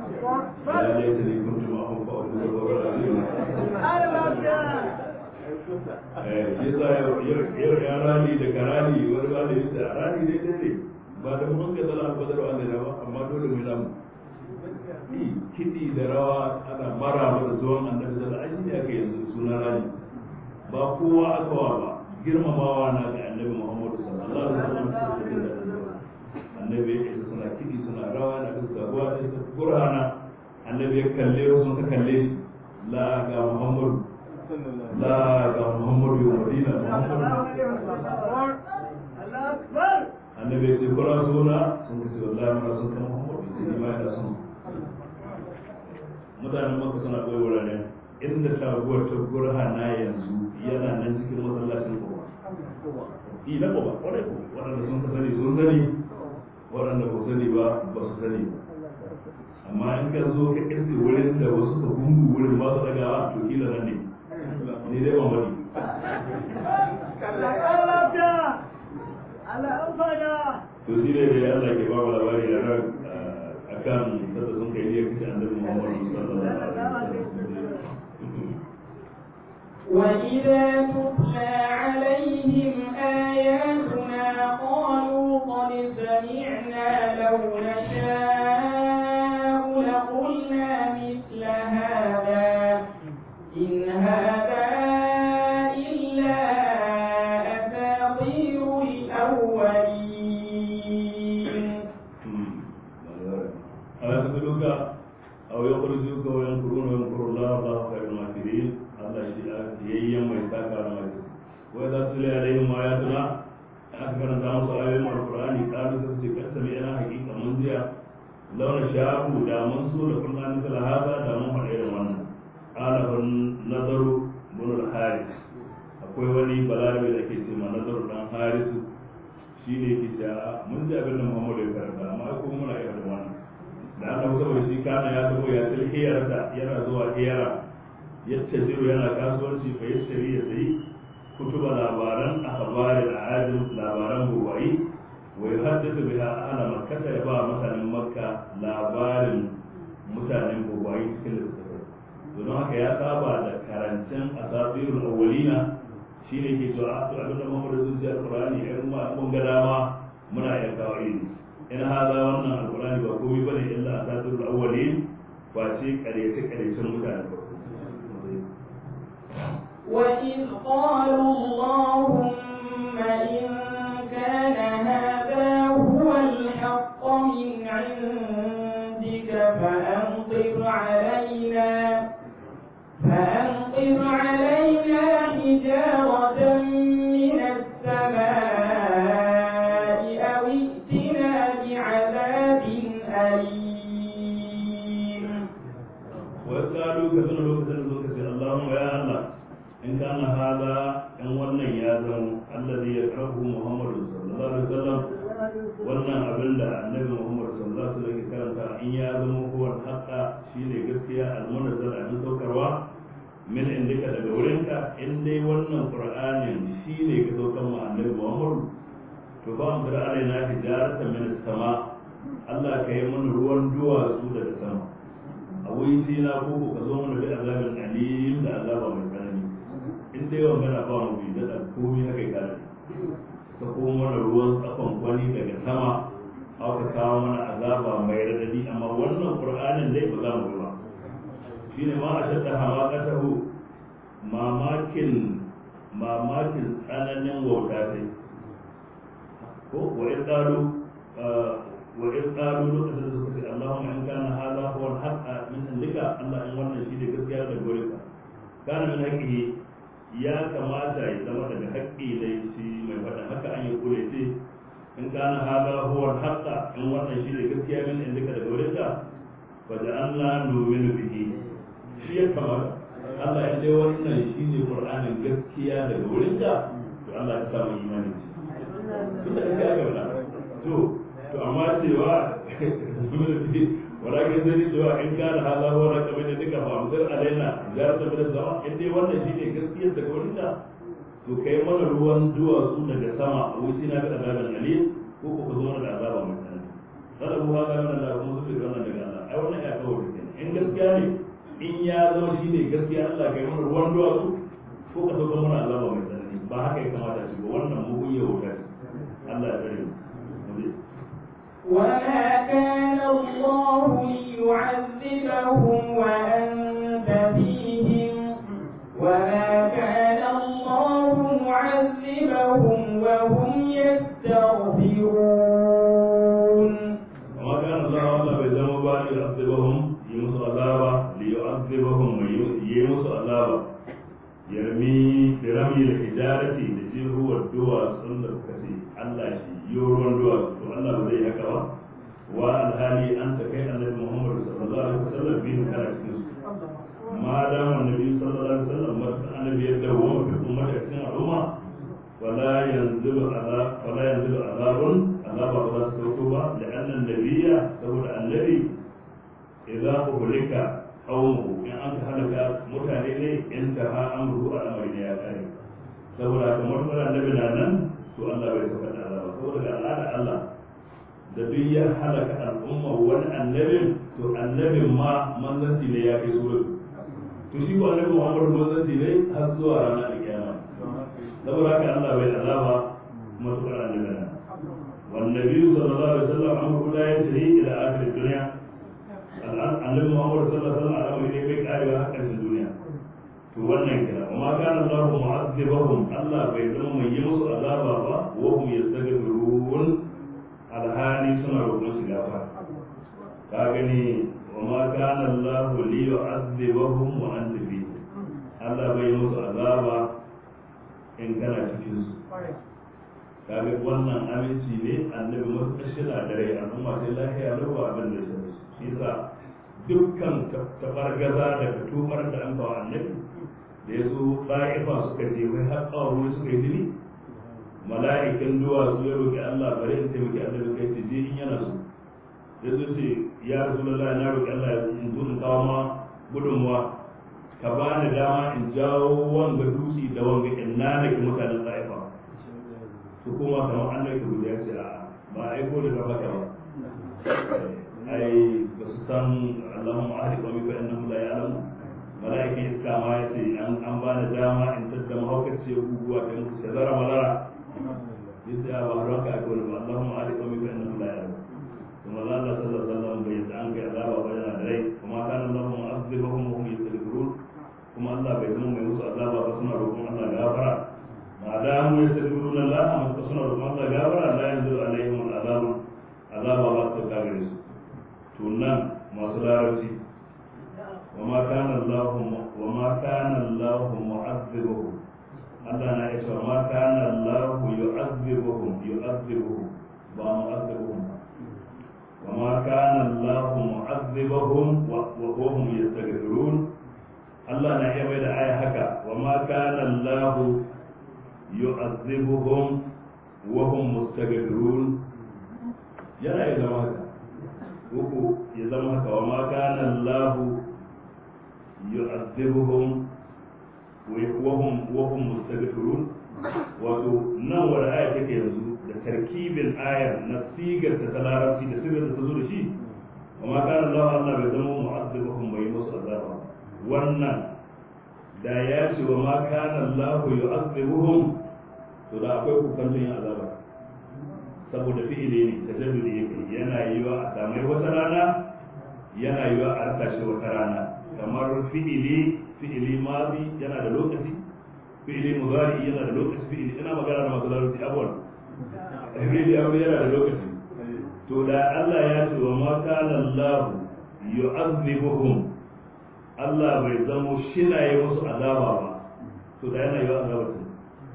ya laita ne kuntu ma hun fa'u da wa shi sa yau ya rani da karani wani ba da yadda rani dai dai ne ba da mun ga zala ba da wanda ba amma dole mu namu kiɗi da rawa ana mara da zuwan annabi zala an yi aka yanzu suna rani ba kowa aka wa ba girmamawa na ga annabi muhammadu sallallahu alaihi wasallam annabi ya isa suna kiɗi suna rawa na fuska ruwa da su qur'ana annabi ya kalle su suka kalle shi la ga muhammadu la ga muhammadu ya madina muhammadu annabi ya ce kuna suna sun ce wallahi muna son kan muhammadu sai ni ma ina son mutanen maka suna koyi wuraren inda taguwar ta gurhana yanzu yana nan cikin masallacin kowa yi na kowa kwarai ko waɗanda sun ka sani sun sani waɗanda ba sani ba ba su sani ba amma in ka zo ka kirsi wurin da wasu ka gungu wurin ba su dagawa to kila nan ne ni dai ban wani to shi ne da Allah ke ba mu labari da ran akan sada sun kai ne kace annabi Muhammad sallallahu alaihi wasallam وإذا تتلى عليهم آياتنا قالوا قد سمعنا لو نشاء لقلنا مثل هذا إن هذا إلا أساطير الأولين ألا تدلك أو يخرجوك وينكرون وينكر الله الله خير الماكرين الله شيء ييم ويساك على ماكر وإذا تلي عليهم آياتنا أكبر دام سؤالهم القرآن قالوا سبسي قد سمعنا حقيقة منزيا لو نشاء دا منصور لقلنا مثل هذا دا من حقير وانا قال النظر بن الحارث akwai wani balarabe da ke ce ma nazar dan harisu shi ne ke cewa mun ji abin da Muhammadu ya karanta amma kuma muna iya da wannan da aka fi saboda shi kana ya tabo ya til hiyarsa yana zuwa hiyara ya tajiru yana kasuwanci fa ya shari ya sayi kutuba labaran akhbari da ajin labaran buwayi wa yuhaddithu biha ahla makkah ya ba mutanen makka labarin mutanen buwayi cikin littattafai don haka ya saba da karancin asafirul awwalina shi ne ke cewa to abin da Muhammadu sun ce alqur'ani irin ma mun ga dama muna iya kawo iri in haza wannan alqur'ani ba komai bane illa asatirul awwalin ba ce karyace karyacen mutane ba وإذ قالوا اللهم إن كان هذا هو الحق من عندك فأمطر علينا فأمطر علينا حجارة من السماء أو ائتنا بعذاب أليم وقالوا كذن لوكتن لوكتن اللهم يا الله إن كان هذا إن ونن يا زم الذي يكرهه محمد صلى الله عليه وسلم wannan abin da annabi Muhammad sallallahu alaihi wasallam ke karanta in ya zama huwa haqqa shine gaskiya almunazzal abin saukarwa min indika daga wurinka in dai wannan qur'anin shine ka saukar ma annabi Muhammad to ba mu da alaina hijaratan min sama Allah ka yi mana ruwan duwatsu daga sama a wai sai na koko ka zo mana bi azabin alim da azaba mai tsanani in dai wa magana ba mu bi da komai haka kare ka ko mana ruwan tsakon kwani daga sama aka kawo mana azaba mai radadi amma wannan qur'anin dai ba za mu bi ba shine ma ashadda hamaqatahu mamakin mamakin tsananin wauta sai ko wa in qalu wa in qalu lokacin da suka ce Allahumma in kana hadha huwa al-haqq min indika Allah in wannan shi ne gaskiya da gore ka kana min haqqihi ya kamata ya zama daga haƙƙi da shi mai faɗa haka an yi kure ce in kana hadha huwa al-haqq in wannan shi ne gaskiya min indika da gore ka fa ja'alna nu'minu bihi shi ya kamata Allah ya dai wannan shi ne Qur'anin gaskiya daga wurin ka to Allah ya samu imani tunda kake aka wala to to amma cewa walakin zai cewa in kana hala huwa raka min duka fa amsar alaina jarata min sama in dai wannan shine gaskiyar daga wurin ka to kai mana ruwan duwatsu daga sama a wuce na ga azaban alim ko ko ka zo mana da azaba mai tsanani kada mu haka nan da kuma su wannan daga Allah ai wannan ya kawo kenan in gaskiya ne in ya zama shine gaskiya Allah kai mana ruwan duwatsu ko ka sauka mana azaba mai tsanani ba haka ya kamata shi ba wannan mugun ya wuta ce Allah ya tsare mu وما كان الله ليعذبهم وأنت فيهم وما كان الله معذبهم وهم يستغفرون وما كان الله ولا بيزم بان يعذبهم يمس عذابا ليعذبهم ويمس عذابا يرمي برمي الحجارة التي هو الدواء سنة كسي الله شي يورون دواء تو الله بزي هكا با والهالي أنت كي النبي محمد صلى الله عليه وسلم بين كان cikin ما دام النبي صلى الله عليه وسلم النبي يدوم في أمة cikin al'umma ولا ينزل عذاب ولا ينزل عذاب عذاب الله سوكوبا لأن النبي سبب النبي إذا أهلك قومه إن أنت هلك متعلي انتهى أمره الأمر يا كريم saboda kamar mara annabi na nan to Allah bai saka da azaba saboda ga al'ada Allah da duk ya halaka al'umma wani annabin to annabin ma manzanci ne ya kai suru to shi ko annabi Muhammad manzanci ne har zuwa ranar kiyama saboda haka Allah bai azaba matuƙar annabi nan والنبي صلى الله عليه وسلم أمره لا ينتهي إلى آخر الدنيا الآن النبي محمد صلى الله عليه وسلم على أمره بيك آية حقا في الدنيا wannan kira وما كان الله معذبهم الله bai zama mai yi musu azaba ba wa hum yastaghfirun alhali suna roƙon su gafara ka gani وما كان الله ليعذبهم وأنت فيه Allah bai yi musu azaba in kana cikin su kaga wannan aminci ne annabi masu shida da rai al'umma sai lafiya lau ba abin da shi shi yasa dukkan tabargaza da tubar da an bawa annabi da ya zo ɗa'ifa suka je wai har ƙawarwai suka yi jini mala'ikin duwatsu ya roƙi Allah bari in taimaki annabi kai ce je in yana so ya zo ce ya rasu lalla na roƙi Allah in zo in kawo ma gudunmuwa ka ba ni dama in jawo wanga dutse da wanga in nanake mutanen ɗa'ifa su kuma kamar an nake guda ya ce a ba a aiko da gaba ka ba ai ba su san Allahumma ahli qawmi fa innahum la ya'lamu mala'ikin iska ma ya ce an an ba da dama in tadda mahaukaci ya guguwa ta musu shazara malara yace a ba ranka a kawai ba Allahumma ahli qawmi fa innahum la ya'lamu kuma Allah sallallahu alaihi wasallam bai yadda an kai azaba ba yana da rai kuma kana Allahu mu'azzibahum wa hum yastaghfirun kuma Allah bai zama mai musu azaba ba suna roƙon Allah gafara ma da mu yastaghfiruna Allah amma suna roƙon Allah gafara la yanzu alaihim al'azab azaba ba ta kagare su to nan masu larabci وما كان الله وما كان الله معذبهم Allah na ya ce ma kana Allah yu'adhibuhum yu'adhibuhum ba mu'adhibuhum wa ma kana Allah mu'adhibuhum wa hum yastaghfirun Allah na iya mai da aya haka wa ma kana Allah yu'adhibuhum wa hum mustaghfirun yana ya zama haka uku ya zama haka wa ma kana Allah yu'adhibuhum وهم وهم مستغفرون wato nan wani aya take yanzu da tarkibin ayar na sigar ta larabci da sigar ta zo da shi amma kana Allah Allah bai zama mu'azzibuhum bai musu azaba wannan da ya ce wa ma kana Allah yu'azzibuhum to da akwai kukan yin azaba saboda fi'ili ne tajaddudi yake yana yiwa a samai wata rana yana yiwa a rasa shi wata rana kamar fi'ili fi'ili madi yana da lokaci fi'ili mudari yana da lokaci fi'ili ina magana da masu larabci abuwan fi'ili abu yana da lokaci to da Allah ya ce wa ma kana Allah yu'azzibuhum Allah bai zamo shina yi musu azaba ba to da yana yi wa azaba ce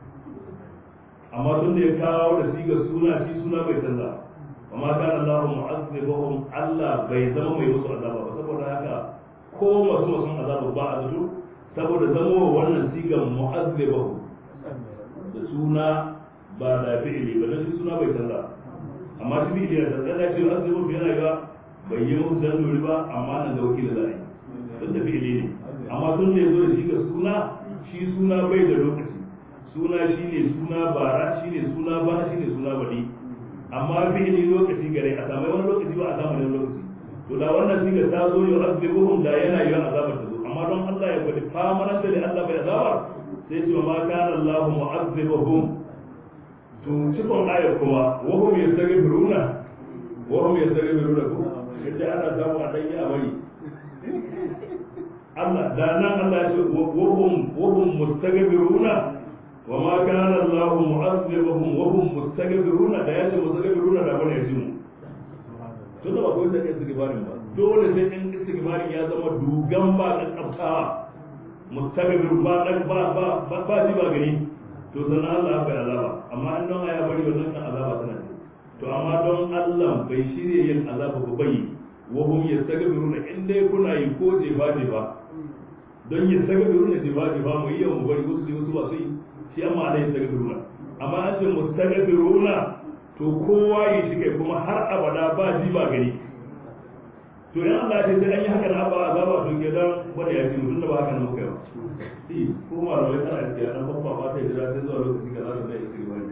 amma tun da ya kawo da siga suna shi suna bai canza wa ma kana Allah mu'azzibuhum Allah bai zama mai musu azaba ba saboda haka ko masu masu azaba ba a zato saboda zama wannan sigan mu'azzibahu da suna ba da fi'ili ba dan shi suna bai canza amma shi fi'ili da canza da shi azzibahu yana ga bai yi musu dan dori ba amma nan ga wakili zai duk da fi'ili ne amma tun da yazo da shi ga suna shi suna bai da lokaci suna shine suna bara shine suna bana shine suna badi amma fi'ili lokaci gare a samu wani lokaci ba a samu wani lokaci to da wannan siga ta zo yau azzibuhum da yana yi azabar ta zo amma don Allah ya gwada famanar da Allah bai azaba sai ce ma kana Allah mu'azzibahum to cikon ayar kuma wa hum yastaghfiruna wa hum yastaghfiruna ko yadda ana samu a danyi a bari Allah da nan Allah ya ce wa hum wa hum mustaghfiruna wa ma kana Allah mu'azzibahum wa hum mustaghfiruna da yace mustaghfiruna da bane yace mu to da ba ko da istighfarin ba dole sai in istighfarin ya zama dugan ba kan tsaftawa mustaghfir ba dan ba ba ba ji ba gani to sannan Allah ya bai azaba amma in don ya bari wannan kan azaba tana ce to amma don Allah bai shirye yin azaba ba bai wa hum yastaghfiruna in dai kuna yi ko je ba je ba don yastaghfiruna je ba je ba mu yi mu bari wasu wasu ba su yi shi amma Allah yastaghfiruna amma an ce mustaghfiruna to kowa yi shi kai kuma har abada ba ji ba gani to yan Allah ce sai an yi haka na ba azaba to ke dan wanda ya ji mutum da ba haka na muka yi ba si ko ma rawai tana da dan babba ba ta jira sai zuwa lokaci kaza da zai yi wani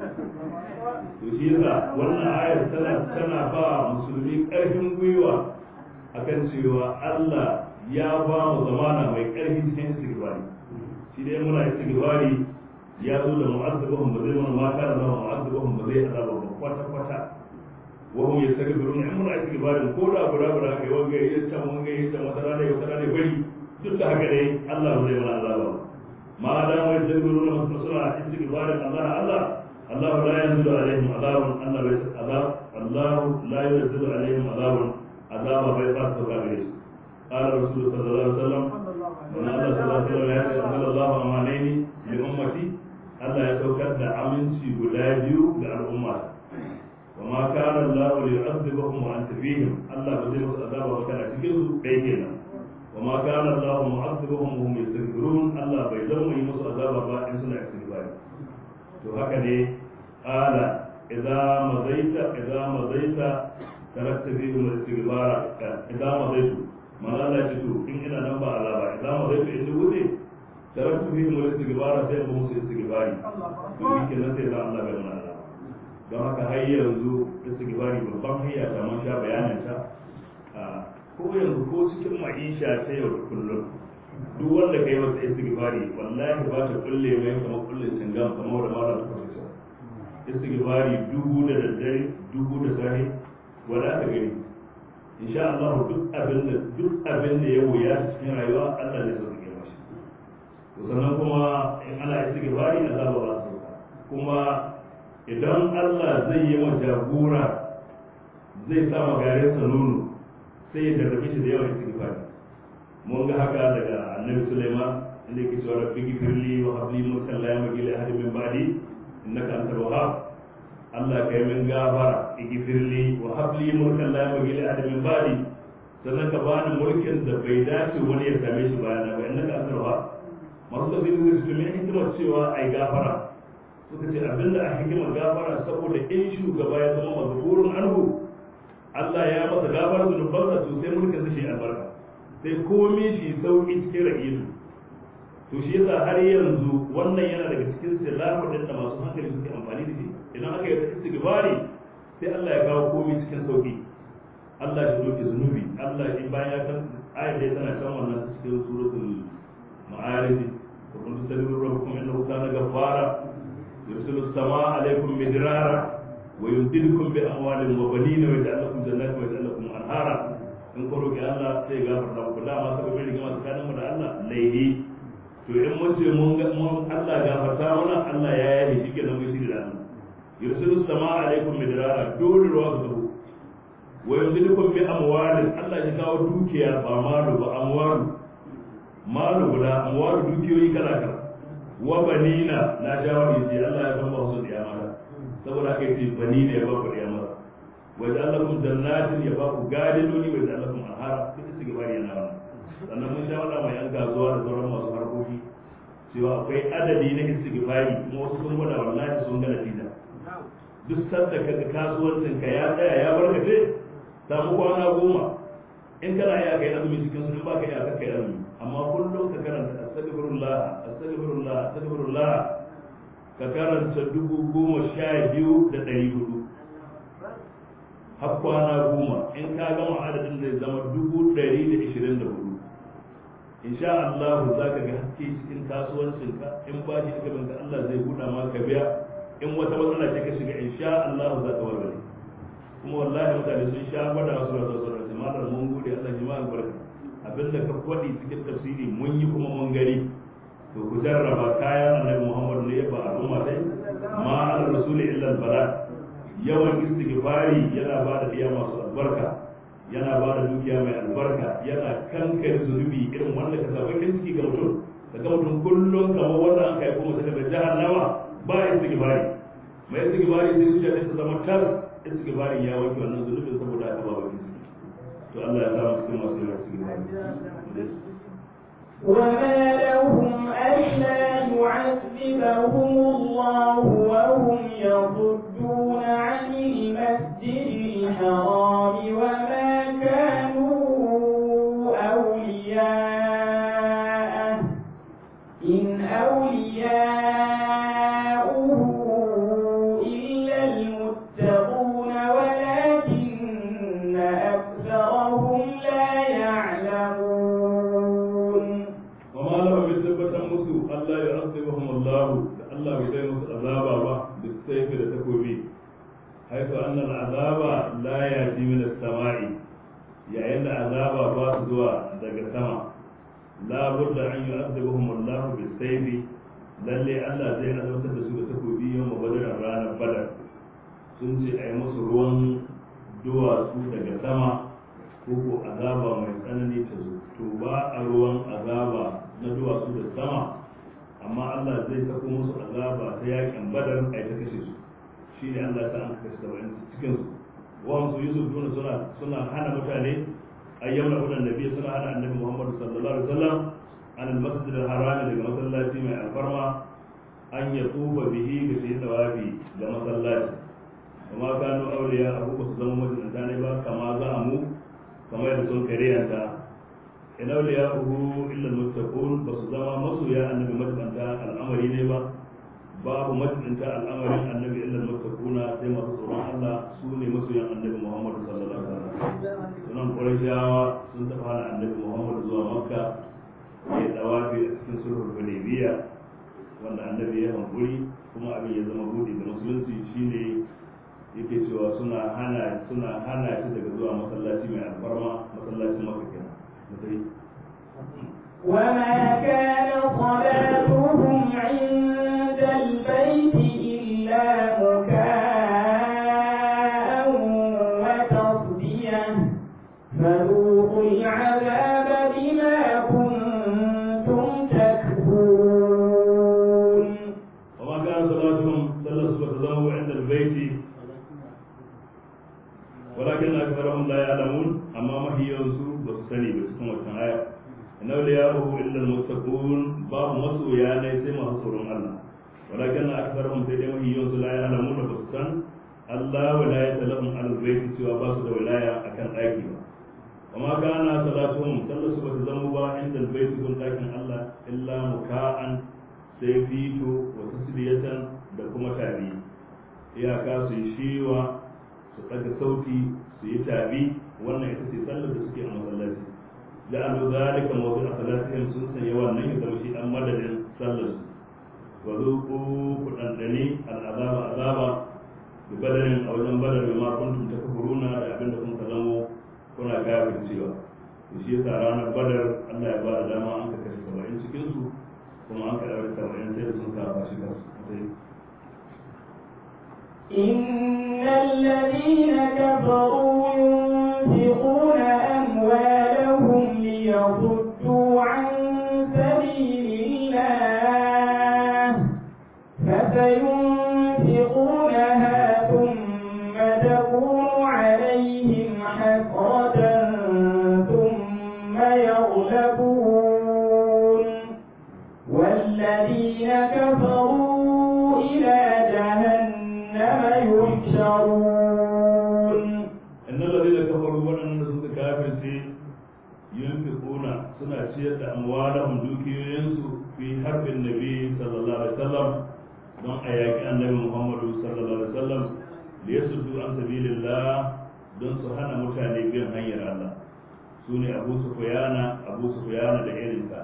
to shi yasa wannan ayar tana tana ba musulmi karfin gwiwa akan cewa Allah ya ba mu zamana mai karfi cikin istighfari shi dai muna istighfari ya zo da mu'azzabahum ba zai mana mata da zama mu'azzabahum ba zai azaba ba kwata kwata wa hum yastaghfirun in muna istighfarin ko da guda guda kai wanga ya can wanga ya can wata rana ya wata rana bari duk da haka dai Allah ba zai mana azaba ba ma da mu yastaghfirun masu suna istighfarin Allah Allah Allah la yanzilu alaihim azabun Allah bai azab Allah la yanzilu alaihim azabun azaba bai ba su ka gare su قال رسول صلى الله عليه وسلم من الله صلى الله عليه وسلم يا أنزل الله أمانين لأمتي Allah ya saukar da aminci guda biyu ga al'umma wa ma kana Allah li yu'adhibahum wa anta fihim Allah ba zai musu azaba ba kana cikin su dai kenan wa ma kana Allah mu'adhibahum wa hum yastaghfirun Allah bai zama yi musu azaba ba in suna istighfar to haka ne qala idza mazaita idza mazaita tarakta fihim al-istighfara idza mazaitu man Allah ya ce to in ina nan ba azaba idza mazaitu in wuce taraktu fi mu istighfara sai mu musu istighfari to yake nan sai da Allah bai mana Allah don haka har yanzu istighfari babban hayya ta mun sha bayanin ta ko yanzu ko cikin ma'isha ta yau da kullum duk wanda kai masa istighfari wallahi ba ta kulle mai kamar kullun cingam kamar da mara ta fasa istighfari dubu da daddare dubu da safe wala ka gani insha Allah duk abin da duk abin da ya wuya cikin rayuwa Allah ne sauke mashi sannan kuma in ana istighfari Allah ba za su kuma idan Allah zai yi wa jagora zai sa magarin sa nono sai ya tarbi shi da yawan istighfari mun ga haka daga annabi Sulaiman inda yake cewa rabbi gifirli wa habli mulkan la yamli li ahadin min ba'di innaka antal wahhab Allah ka yi min gafara igifirli wa habli mulkan la yamli li ahadin min ba'di sannan ka bani mulkin da bai dace wani ya same shi bayana ba innaka antal wahhab masu da zai zuwa su mai hikimar cewa ai gafara suka ce abinda a hikimar gafara saboda in shugaba ya zama mazkurun anhu Allah ya masa gafara zunubansa to sai mulkin shi albarka sai komai shi sauki cikin ra'isu to shi yasa har yanzu wannan yana daga cikin silamu din da masu hankali suke amfani da shi idan aka yi istighfari sai Allah ya kawo komai cikin sauki Allah ya doke zunubi Allah in bayan ya kan ayat da tana kan wannan cikin suratul ma'arij wa kuntum tadrun rabbukum innahu kana ghaffara yursilu as-samaa alaykum midrara wa yumdidukum bi amwalin wa banina wa yaj'al lakum jannatin wa yaj'al lakum anhara in ko roki Allah sai ya gafarta muku dama saboda rigima tsakanin mu da Allah laihi to in mun ce mun ga mun Allah gafarta mana Allah ya yi shi kenan mun shirya Allah yursilu samaa alaikum midrara dole ruwa su zubo wa yumdidukum bi amwalin Allah ya kawo dukiya ba malu ba amwalu malu guda amwalu dukiyoyi kala kala wa banina na jawabi ce Allah ya san ba su da mata saboda haka yace banina ya ba ku da mata wa ja'alakum jannatin ya ba ku gadinoni wa ja'alakum anhara duk su gaba yana wannan sannan mun sha wada mai yan kasuwa da sauran masu harkoki cewa akwai adadi na istighfari kuma wasu sun gwada wallahi sun ga natija duk sanda kaga kasuwancin ka ya tsaya ya barkace samu kwana goma in kana iya kai azumi cikin su in baka iya kai azumi amma kullum ka karanta astaghfirullah astaghfirullah astaghfirullah ka karanta dubu goma sha biyu da ɗari hudu har kwana goma in ka gama adadin zai zama dubu ɗari da ishirin da hudu insha Allah za ka ga haske cikin kasuwancinka in ba shi aka banka Allah zai buɗa ma ka biya in wata matsala ce ka shiga insha Allah za ka warware kuma wallahi mutane sun sha gwada wasu rasu wasu rasu malar mun gode Allah ji ma albarka abinda ka faɗi cikin tafsiri mun yi kuma mun gani to ku jarraba kayan annabi Muhammad ne ba al'umma dai ma ala rasuli illa al-bala yawan istighfari yana ba da iya masu albarka yana ba da dukiya mai albarka yana kankare zunubi irin wanda ka saba kin ciki ga mutum daga mutum kullum kamar wanda an kai kuma daga jahannama ba istighfari mai istighfari sai zuciya ta zama tar istighfari ya wanke wannan zunubin saboda haka ba bakin ciki to Allah ya sa mu cikin masu yawan istighfari وما لهم ألا يعذبهم الله وهم يصدون عن المسجد الحرام وما كانوا أولياءه إن أولياؤه إلا المتقون ولكن أكثرهم لا يعلمون وما لهم يثبت مسو ألا يعذبهم الله الله بيدين عذابا با بالسيف لتكوبي حيث أن العذاب لا يأتي من السماء يعني العذاب باس زوا دق السماء لا بد أن يعذبهم الله بالسيف lalle Allah zai azabtar da su da takobi yau mabadar ranar badar sun ce a yi musu ruwan duwatsu daga sama ko ko azaba mai tsanani ta zo to ba a ruwan azaba na duwatsu da sama amma Allah zai sako musu azaba ta yakin badar a ta kashe su shi ne Allah ta an kashe saba'in cikin su wa su yusuf duna suna suna hana mutane ayyam na udan nabi suna hana annabi Muhammad sallallahu alaihi wasallam an al-masjid al-haram daga masallaci mai alfarma an ya tuba bihi ga shi tawafi ga masallaci kuma kanu auliya abu ba su zama majalisa ne ba kama za mu kamar yadda sun kariyanta in auliya uhu illa muttaqun ba su zama masoya annabi majibanta al'amari ne ba babu majibanta al'amarin annabi illa muttaquna sai masu tsoron Allah su ne masoyan annabi Muhammad sallallahu alaihi wasallam sunan Qurayshawa sun tafi hana annabi Muhammad zuwa Makka ya dawafi a cikin sulhul Hudaybiyya wanda annabi ya hankuri kuma abin ya zama buɗe da musulunci shine yake cewa suna hana suna hana shi daga zuwa masallaci mai alfarma masallacin maka kenan mutai وما كان صلاتهم عند البيت إلا مكاء وتصدية فذوقوا العذاب بما كنتم تكفرون وما كان صلاتهم صلى فتزاهوا عند البيت ولكن أكثرهم لا يعلمون أما ما هي ينسو بسني بسكم الآية إن أولياءه إلا المتقون باب مسو يا ليس ما حصرهم الله ولكن أكثرهم سيدي ما هي ينسو لا يعلمون بسكن الله ولاية لهم على البيت سوى باسد ولاية أكن أيكي وما كان صلاتهم صلى فتزاهوا عند البيت كن لكن الله إلا مكاء سيفيتو وتسلية دكما تابي iyaka su yi shiwa su ɗaga sauti su yi tabi wannan ita ce sallar da suke a masallaci da an zo zalika mawdu a salatihim sun sanya wannan ya zama shi an madadin sallar su wa zuqu ku dandane al'azaba azaba bi badarin a wajen badar ma kuntum takfuruna da abinda kun ka zamo kuna kafircewa to shi yasa ranar badar Allah ya ba da dama an ka kashe 70 cikin su kuma an ka dawo 70 sai da sun kafa shi kansu إن الذين كفروا ينفقون أموالهم ليصدوا عن سبيل الله فسينفقونها ثم تكون عليهم حسرة ثم يغلبون والذين كفروا إلى جهنم يحشرون إن الذين كفروا وأن سوك كافر ينفقون سنة شيئة أموالهم دوكيوينسو في حرب النبي صلى الله عليه وسلم don a yaƙi annabi muhammadu sallallahu alaihi wasallam da ya suddu an sabilillah don su hana mutane bin hanyar Allah su ne abu sufyana abu sufyana da irinsa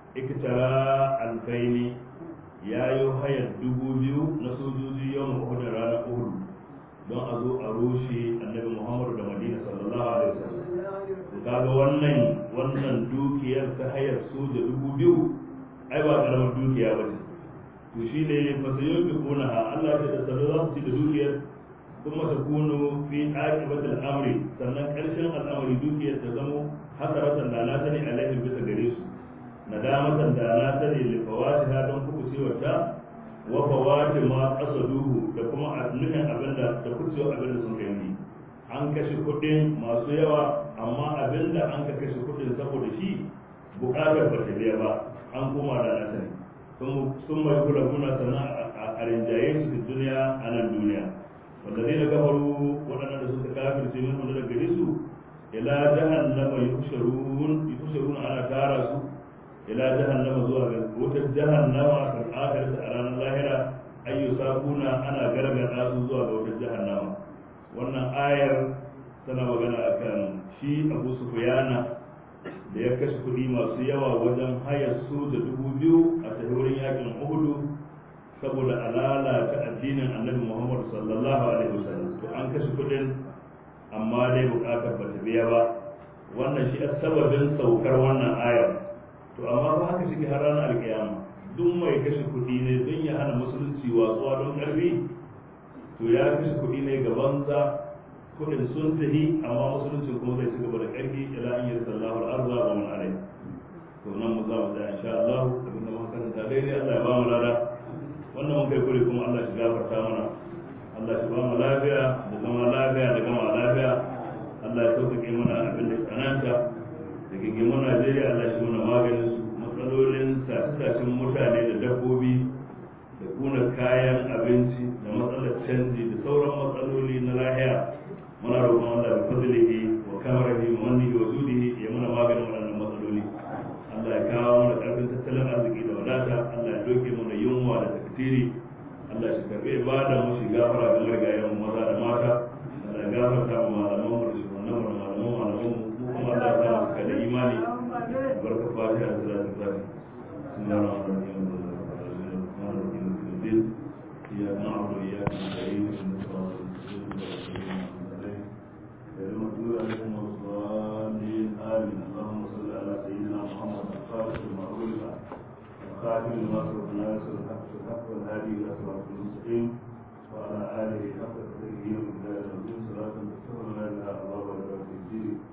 iktara alfaini ya yi hayar dubu biyu na sojoji yawan uhud ranar uhud don a zo a rushe annabi muhammadu da madina sallallahu alaihi wasallam kaga wannan wannan dukiyar ta hayar soja dubu biyu ai ba karamar dukiya ba ce to shi ne fasayon bi kuna ha Allah ya da sanu za su ci da dukiyar kuma ta kuno fi aqibatil amri sannan karshen al'amari dukiyar ta zamo hasaratan da na sani alaihim bisa gare su nadamatan da na sani li fawatiha don kuku ta wa fawati ma qasaduhu da kuma nufin abinda da kucewa abinda sun kai ni an kashe kuɗin masu yawa amma abinda an ka kashe kuɗin saboda shi buƙatar ba ta biya ba an koma da na sani sun mai kula kuna sannan a rinjaye su da duniya a nan duniya wanda zai na gabaru waɗannan da suka kafirce min wanda daga gare su ila jahannama yusharun ana tara su ila jahannama zuwa ga wutar jahannama kan akar a ranar lahira ayyusa kuna ana gargada su zuwa ga wutar jahannama wannan ayar tana magana akan shi abu sufyana da ya kashe kuɗi masu yawa wajen hayar su da dubu biyu a tafi wurin yakin uhudu saboda alala ta addinin annabi muhammad sallallahu alaihi wasallam to an kashe kuɗin amma dai buƙatar ba ta biya ba wannan shi sababin saukar wannan ayar to amma ba haka shi har ranar alkiyama duk mai kashe kuɗi ne don ya hana musulunci watsuwa don ƙarfi to ya kashe kuɗi ne ga banza kudin sun tahi amma musuluncin kuma zai ci gaba da ƙarfi ila an yi sallahu al'arza wa man alai to nan mu za mu tsaya insha Allah abinda muka karanta daidai Allah ya ba mu lada wannan mun kai kure kuma Allah shi gafarta mana Allah shi ba mu lafiya da zama lafiya da gama lafiya Allah ya sauƙaƙe mana abin da tsananta da gingimin Najeriya Allah shi mana maganin su matsalolin sace-sacen mutane da dabbobi da kuna kayan abinci da matsalar canji da sauran matsaloli na lahiya muna roƙon Allah da fadlihi wa kamarihi wa mannihi wa zudihi ya muna maganin waɗannan matsaloli Allah ya kawo mana ƙarfin tattalin arziki da wadata Allah ya doke mana yunwa da takdiri Allah shi karɓi ibada mu shi gafara ga marigayen mu maza da mata Allah ya gafarta mu malaman mu da shugabannin mu da malaman malaman mu mu kuma Allah ya sa mu cika da imani barka fatiha da salatu fatiha bismillahir rahmanir rahim إياك نعبد وإياك نستعين اهدنا الصراط المستقيم غير المغضوب عليهم ولا الضالين آمين اللهم صل على سيدنا محمد الخالق لما أغلق الخاتم لما سبق الناس والحق والحق والهادي إلى صراط المستقيم وعلى آله حق تقديره ومقداره العظيم صلاة تستغفر لنا بها الله وبركاته الدين